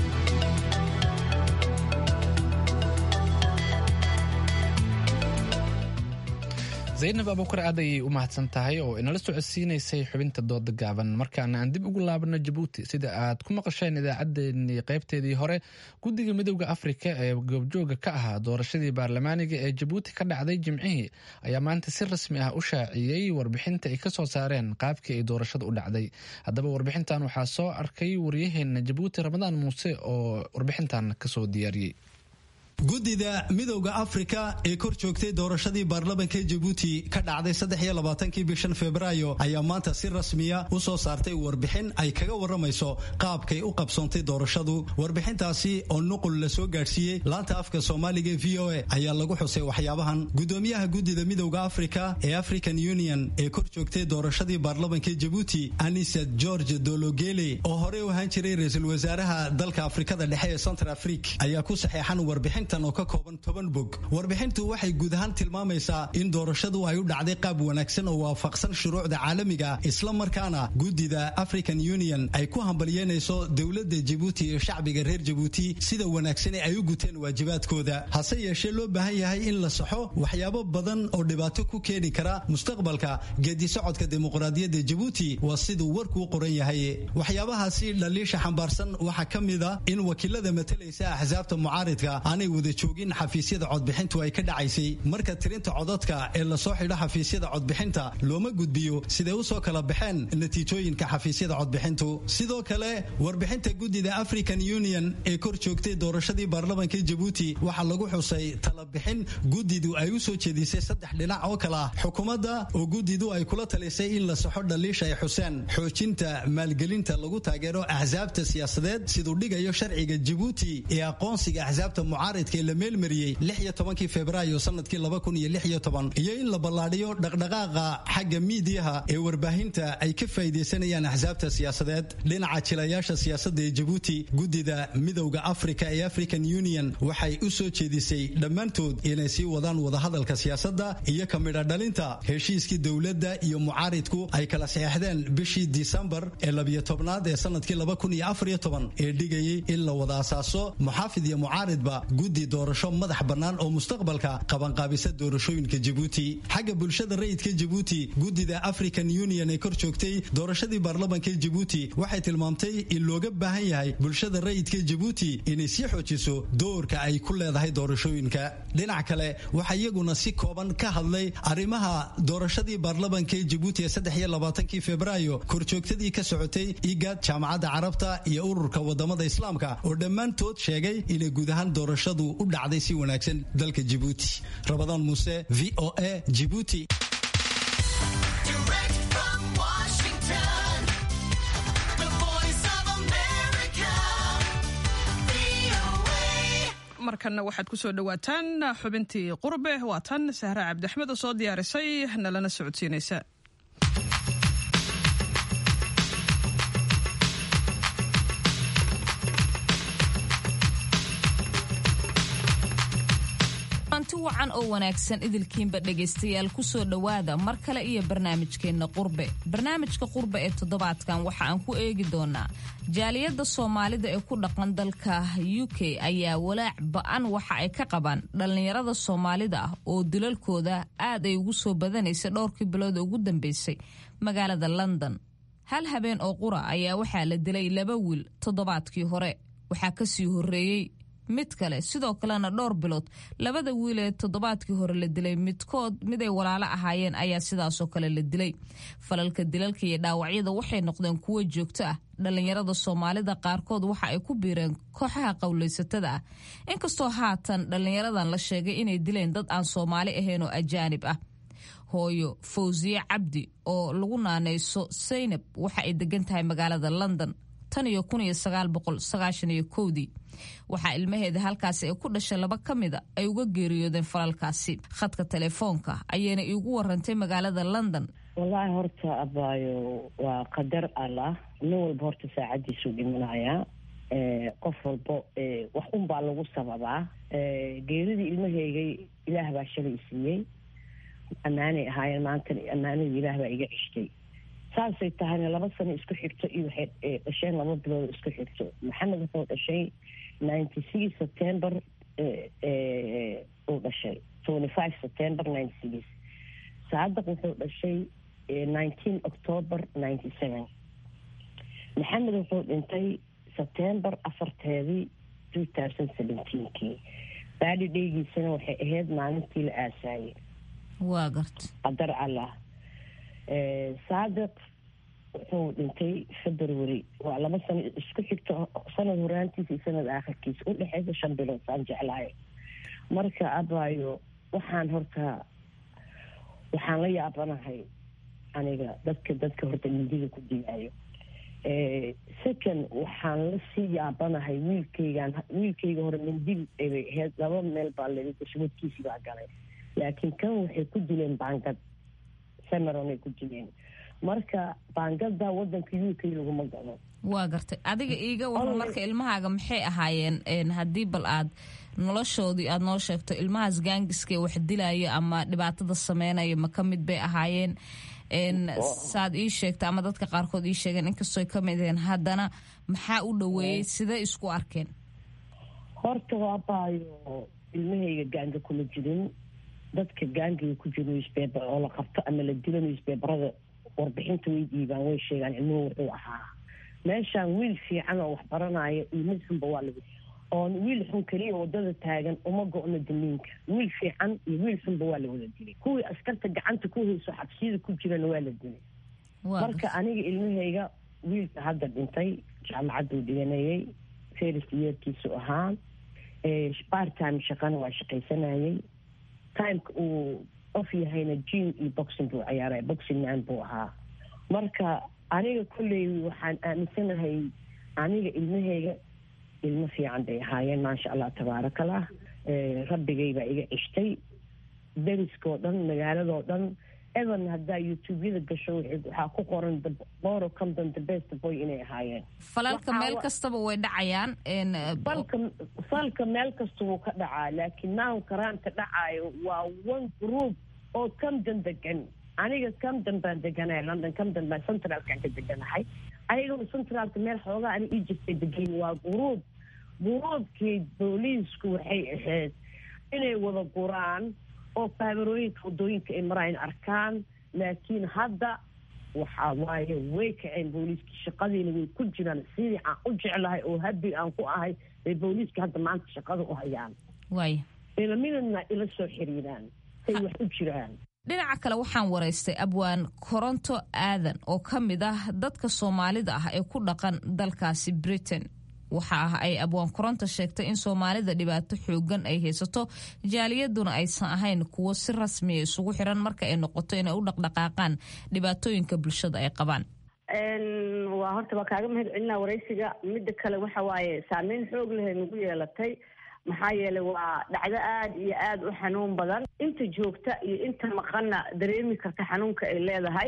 zaynab abuukar aad ayay u mahadsan tahay oo inala socodsiinaysay xubinta dooda gaaban markaana aan dib ugu laabano jabuuti sida aad ku maqasheen idaacaddeenii qaybteedii hore guddiga midowda afrika ee goobjooga ka ahaa doorashadii baarlamaaniga ee jabuuti ka dhacday jimcihii ayaa maanta si rasmi ah u shaaciyey warbixinta ay kasoo saareen qaabkii ay doorashada u dhacday haddaba warbixintan waxaa soo arkay waryaheena jabuuti ramadaan muuse oo warbixintan kasoo diyaariyey guddida midowda afrika ee kor joogtay doorashadii baarlamanka jabuuti ka dhacday saddexiyolabaatanki bishan febraayo ayaa maanta si rasmiya u soo saartay warbixin ay kaga waramayso qaabkay u qabsoontay doorashadu warbixintaasi oo nuqul la soo gaadhsiiyey laanta afka soomaaliga v o a ayaa lagu xusay waxyaabahan gudoomiyaha guddida midowda afrika ee african union ee kor joogtay doorashadii baarlamanka jabuuti anisad george dologele oo horey u ahaan jiray ra-iisul wasaaraha dalka afrikada dhexe ee central afrik ayaa ku saxeexan warbixin aragtan oo ka kooban toban bog warbixintu waxay guud ahaan tilmaamaysaa in doorashadu ay u dhacday qaab wanaagsan oo waafaqsan shuruucda caalamiga isla markaana guddida african union ay ku hambalyeynayso dowladda jabuuti iyo shacbiga reer jabuuti sida wanaagsan ee ay u guteen waajibaadkooda hase yeeshee loo baahan yahay in la saxo waxyaabo badan oo dhibaato ku keeni kara mustaqbalka geedisocodka dimuqraadiyadda jabuuti waa siduu warkuu qoran yahay waxyaabahaasi dhaliisha xambaarsan waxaa ka mid a in wakiilada matalaysa axsaabta mucaaridka aanay wada joogin xafiisyada codbixintu ay ka dhacaysay marka tirinta codadka ee lasoo xidho xafiisyada codbixinta looma gudbiyo siday usoo kala baxeen natiijooyinka xafiisyada codbixintu sidoo kale warbixinta guddida african union ee kor joogtay doorashadii baarlamanka jabuuti waxaa lagu xusay talabixin guddidu ay u soo jeedisay saddex dhinac oo kale ah xukuumadda oo guddidu ay kula talisay in la saxo dhaliisha ay xuseen xoojinta maalgelinta lagu taageero axsaabta siyaasadeed siduu dhigayo sharciga jabuuti ee aqoonsiga axsaabta mucaaridka ee la meelmariyey kii febraayo sanadkii iyo in la ballaadhiyo dhaqdhaqaaqa xagga miidiyaha ee warbaahinta ay ka faa'iidaysanayaan axsaabta siyaasadeed dhinaca jilayaasha siyaasadda ee jabuuti guddida midowda afrika ee african union waxay u soo jeedisay dhammaantood inay sii wadaan wadahadalka siyaasadda iyo ka midha dhalinta heshiiskii dowladda iyo mucaaridku ay kala saxeexdeen bishii disembar ee labiyo tobnaad ee sanadkii ee dhigayay in la wada asaaso muxaafid iyo mucaaridba guddi doorasho madax bannaan oo mustaqbalka qabanqaabisa doorashooyinka jabuuti xagga bulshada rayidka jabuuti guddida african union ee kor joogtay doorashadii baarlamanka jabuuti waxay tilmaamtay in looga baahan yahay bulshada rayidka jabuuti inay sii xoojiso doorka ay ku leedahay doorashooyinka dhinac kale waxaa iyaguna si kooban ka hadlay arrimaha doorashadii baarlamanka jabuuti ee saddexiyolabaatanki febraayo korjoogtadii ka socotay igad jaamacadda carabta iyo ururka wadamada islaamka oo dhammaantood sheegay inay guud ahaan doorashadu u dhacday si wanaagsan dalka jabuuti rabadaan muuse v o a jibuuti markanna waxaad ku soo dhowaataan xubintii qurbe waa tan sahra cabdiaxmed oo soo diyaarisay nalana socodsiinaysa anti wacan oo wanaagsan idilkiinba dhegaystayaal ku soo dhowaada mar kale iyo barnaamijkeenna qurbe barnaamijka qurbe ee toddobaadkan waxa aan ku eegi doonaa jaaliyadda soomaalida ee ku dhaqan dalka u k ayaa walaac ba-an waxa ay ka qabaan dhallinyarada soomaalida ah oo dilalkooda aad ay ugu soo badanaysa dhowrkii bilood ugu dambeysay magaalada london hal habeen oo qura ayaa waxaa la dilay laba wiil toddobaadkii hore waxaa kasii horeeyey mid kale sidoo kalena dhowr bilood labada wiil ee toddobaadkii hore la dilay midkood miday walaalo ahaayeen ayaa sidaasoo kale la dilay falalka dilalka iyo dhaawacyada waxay noqdeen kuwo joogto ah dhallinyarada soomaalida qaarkood waxa ay ku biireen kooxaha qowlaysatada ah inkastoo haatan dhallinyaradan la sheegay inay dileen dad aan soomaali ahayn oo ajaanib ah hooyo fawsiye cabdi oo lagu naanayso saynab waxa ay degan tahay magaalada london tan iyo kun iyo sagaal boqol sagaashan iyo kowdii waxaa ilmaheeda halkaasi ay ku dhashay laba ka mida ay uga geeriyoodeen falalkaasi khadka telefoonka ayayna iigu warantay magaalada london wallaahi horta abaayo waa qadar allah nin walba horta saacadiisuu dhimanayaa qof walba wax unbaa lagu sababaa geeridii ilmaheygay ilaah baa shalay siiyey ammaanay ahaayeen maantana ammaanadii ilaah baa iga ceshtay saasay tahayna laba sano isku xigto iyo waxay dhasheen laba bilood isku xigto maxamed wuxuu dhashay ninety six september uu dhashay twenty five september ninety six saadaq wuxuu dhashay nineteen october ninety seven maxamed wuxuu dhintay september afarteedii two thousand seventeenkii baadi dheygiisana waxay ahayd maalintii la aasaayay waa garta qadar allah saadiq wuxuu dhintay february waa laba sano isku xigto sanad horaantiisa iyo sanad aakhirkiisa u dhexeysa shan bilood saan jeclahay marka abaayo waxaan horta waxaan la yaabanahay aniga dadka dadka horta mindiga ku dilaayo second waxaan la sii yaabanahay wiilkaygan wiilkayga hore mindil bay ahayd laba meel baa laga gashwadkiisii baa galay laakiin kan waxay ku dileen baangad samaronay ku dileen marka baangada wadanka u k laguma galo waa gartay adiga iiga waran marka ilmahaaga maxay ahaayeen haddii bal aad noloshoodii aad noo sheegto ilmahaas gaangiska wax dilaya ama dhibaatada sameynaya ma ka mid bay ahaayeen saad ii sheegta ama dadka qaarkood ii sheegeen inkastoo ka mid aheen haddana maxaa u dhoweeyey sidee isku arkeen horta waabaayo ilmahayga gaanga kuma jirin dadka gaangiga ku jira newspaper oo la qabto ama la dilo newspaperada warbixinta way dhiibaan way sheegaan ilmuhu wuxuu ahaa meeshaan wiil fiican oo wax baranaya iyo mid xunba waa lagu oon wiil xun keliya wadada taagan uma go-no damiinka wiil fiican iyo wiil xunba waa la wada dilay kuwii askarta gacanta ku hayso xabsiyada ku jirana waa la dilay marka aniga ilmahayga wiilka hadda dhintay jaamacaduu dhiganayay first yeerkiisu ahaa bartime shaqana waa shaqaysanayay timeka uu of yahayna jim iyo boxing buu ciyaaray boxing man buu ahaa marka aniga kolley waxaan aaminsanahay aniga ilmahayga ilmo fiican bay ahaayeen maasha allah tabaarakallah rabbigay baa iga cishtay dariskoo dhan magaaladoo dhan evan haddaa youtubeyada gasho waxaa ku qoran boro compton the best boy inay ahaayeen falalka meel kastaba way dhacayaan falka falka meel kasta wuu ka dhacaa laakiin now karaamka dhacaayo waa one group oo camden degan aniga camden baan deganahay london camden baan centralkaan ka deganahay ayagoo centraalka meel xoogaa ani egyptay degayn waa guruub guruubkii booliisku waxay ahayd inay wada guraan oo kaamerooyinka wadooyinka ay maraayan arkaan laakiin hadda waxaa waaye way kaceen booliiskii shaqadiina way ku jiraan sidii aan u jeclahay oo habi aan ku ahay bay booliiska hadda maanta shaqada u hayaan waay ilamidana ila soo xiriiraan say wax u jiraan dhinaca kale waxaan waraystay abwaan koronto aadan oo ka mid ah dadka soomaalida ah ee ku dhaqan dalkaasi britain waxa ah ay abwaan koronto sheegtay in soomaalida dhibaato xoogan ay haysato jaaliyaduna aysan ahayn kuwo si rasmiya isugu xiran marka ay noqoto inay u dhaqdhaqaaqaan dhibaatooyinka bulshada ay qabaan waa horta waa kaaga mahad celinaa waraysiga midda kale waxa waaye saameyn xoog leh nagu yeelatay maxaa yeelay waa dhacdo aada iyo aada u xanuun badan inta joogta iyo inta maqanna dareemi karta xanuunka ay leedahay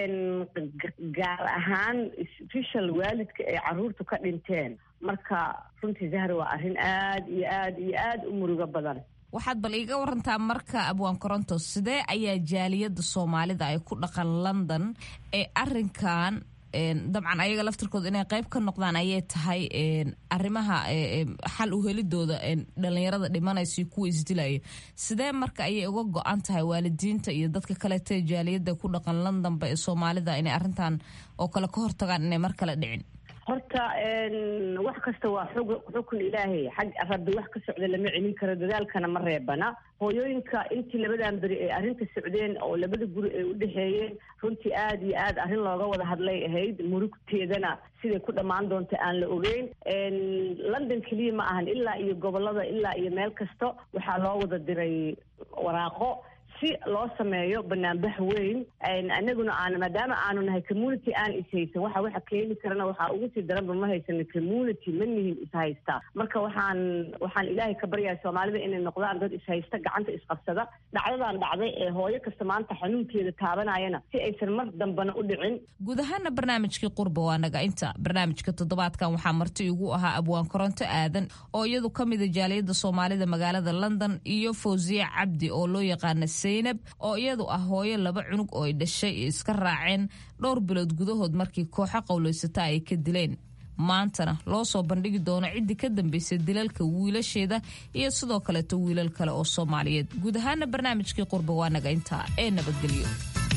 gaar ahaan special waalidka ay caruurtu ka dhinteen marka runtii zahra waa arrin aada iyo aada iyo aada u murugo badan waxaad bal iiga warantaa marka abwaan koronto sidee ayaa jaaliyadda soomaalida ay ku dhaqan london ee arinkan dabcan ayaga laftirkooda inay qayb ka noqdaan ayay tahay arrimaha xal u helidooda dhalinyarada dhimanaysa iyo kuwa isdilayo sidee marka ayay uga go-an tahay waalidiinta iyo dadka kaleeta jaaliyadda ku dhaqan londonba ee soomaalida inay arrintan oo kale ka hortagaan inay mar kale dhicin horta wax kasta waa xug xukun ilaahay xag rabbi wax ka socda lama celin karo dadaalkana ma reebana hooyooyinka intii labadan beri ay arrinta socdeen oo labada guri ay u dhexeeyeen runtii aada iyo aada arrin looga wada hadlay ahayd murugteedana siday ku dhammaan doonta aan la ogeyn london keliya ma ahan ilaa iyo gobolada ilaa iyo meel kasta waxaa loo wada diray waraaqo si loo sameeyo banaanbax weyn anaguna aan maadaama aanu nahay community aan ishaysan waxa waxa keeni karana waxaa ugu sii daranba ma haysano community ma nihin ishaysta marka waxaan waxaan ilaahay ka baryahay soomaalida inay noqdaan dad ishaysta gacanta isqabsada dhacdadan dhacday ee hooyo kasta maanta xanuunkeeda taabanayana si aysan mar dambana u dhicin guud ahaana barnaamijkii qurba waa naga inta barnaamijka toddobaadkan waxaa marti igu ahaa abwaan koronto aadan oo iyadu ka mida jaaliyadda soomaalida magaalada london iyo fawsiye cabdi oo loo yaqaana zaynab oo iyadu ah hooyo laba cunug oo ay dhashay iska raaceen dhowr bilood gudahood markii kooxo qowlaysata ay ka dileen maantana loo soo bandhigi doono ciddii ka dambaysay dilalka wiilasheeda iyo sidoo kaleeto wiilal kale oo soomaaliyeed guud ahaana barnaamijkii qurba waa naga intaa ee nabadgelyo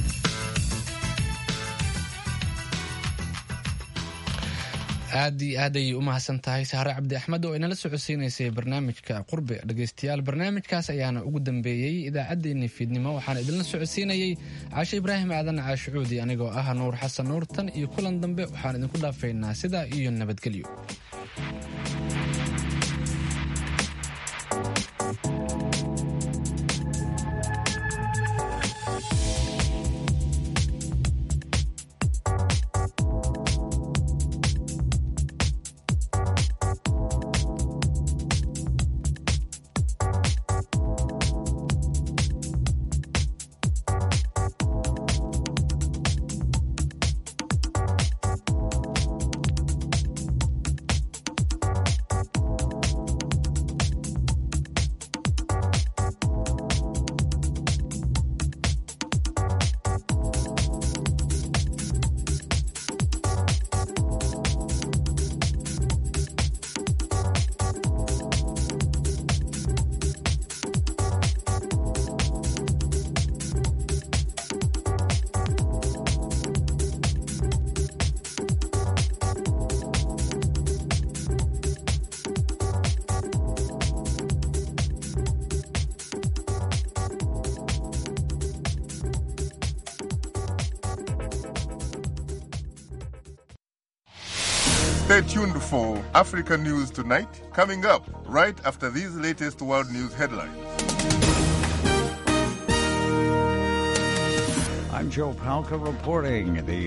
aad iyo aad ayay u mahadsan tahay sahre cabdi axmed oo inala socodsiinaysay barnaamijka qurbe dhegaystayaal barnaamijkaas ayaana ugu dambeeyey idaacaddeenii fiidnimo waxaana idinla socodsiinayey caashe ibraahim aadan caashucuudi anigoo ah nuur xasan nuur tan iyo kulan dambe waxaan idinku dhaafaynaa sidaa iyo nabadgelyo Stay tuned for African News Tonight, coming up right after these latest world news headlines. I'm Joe Palca reporting. The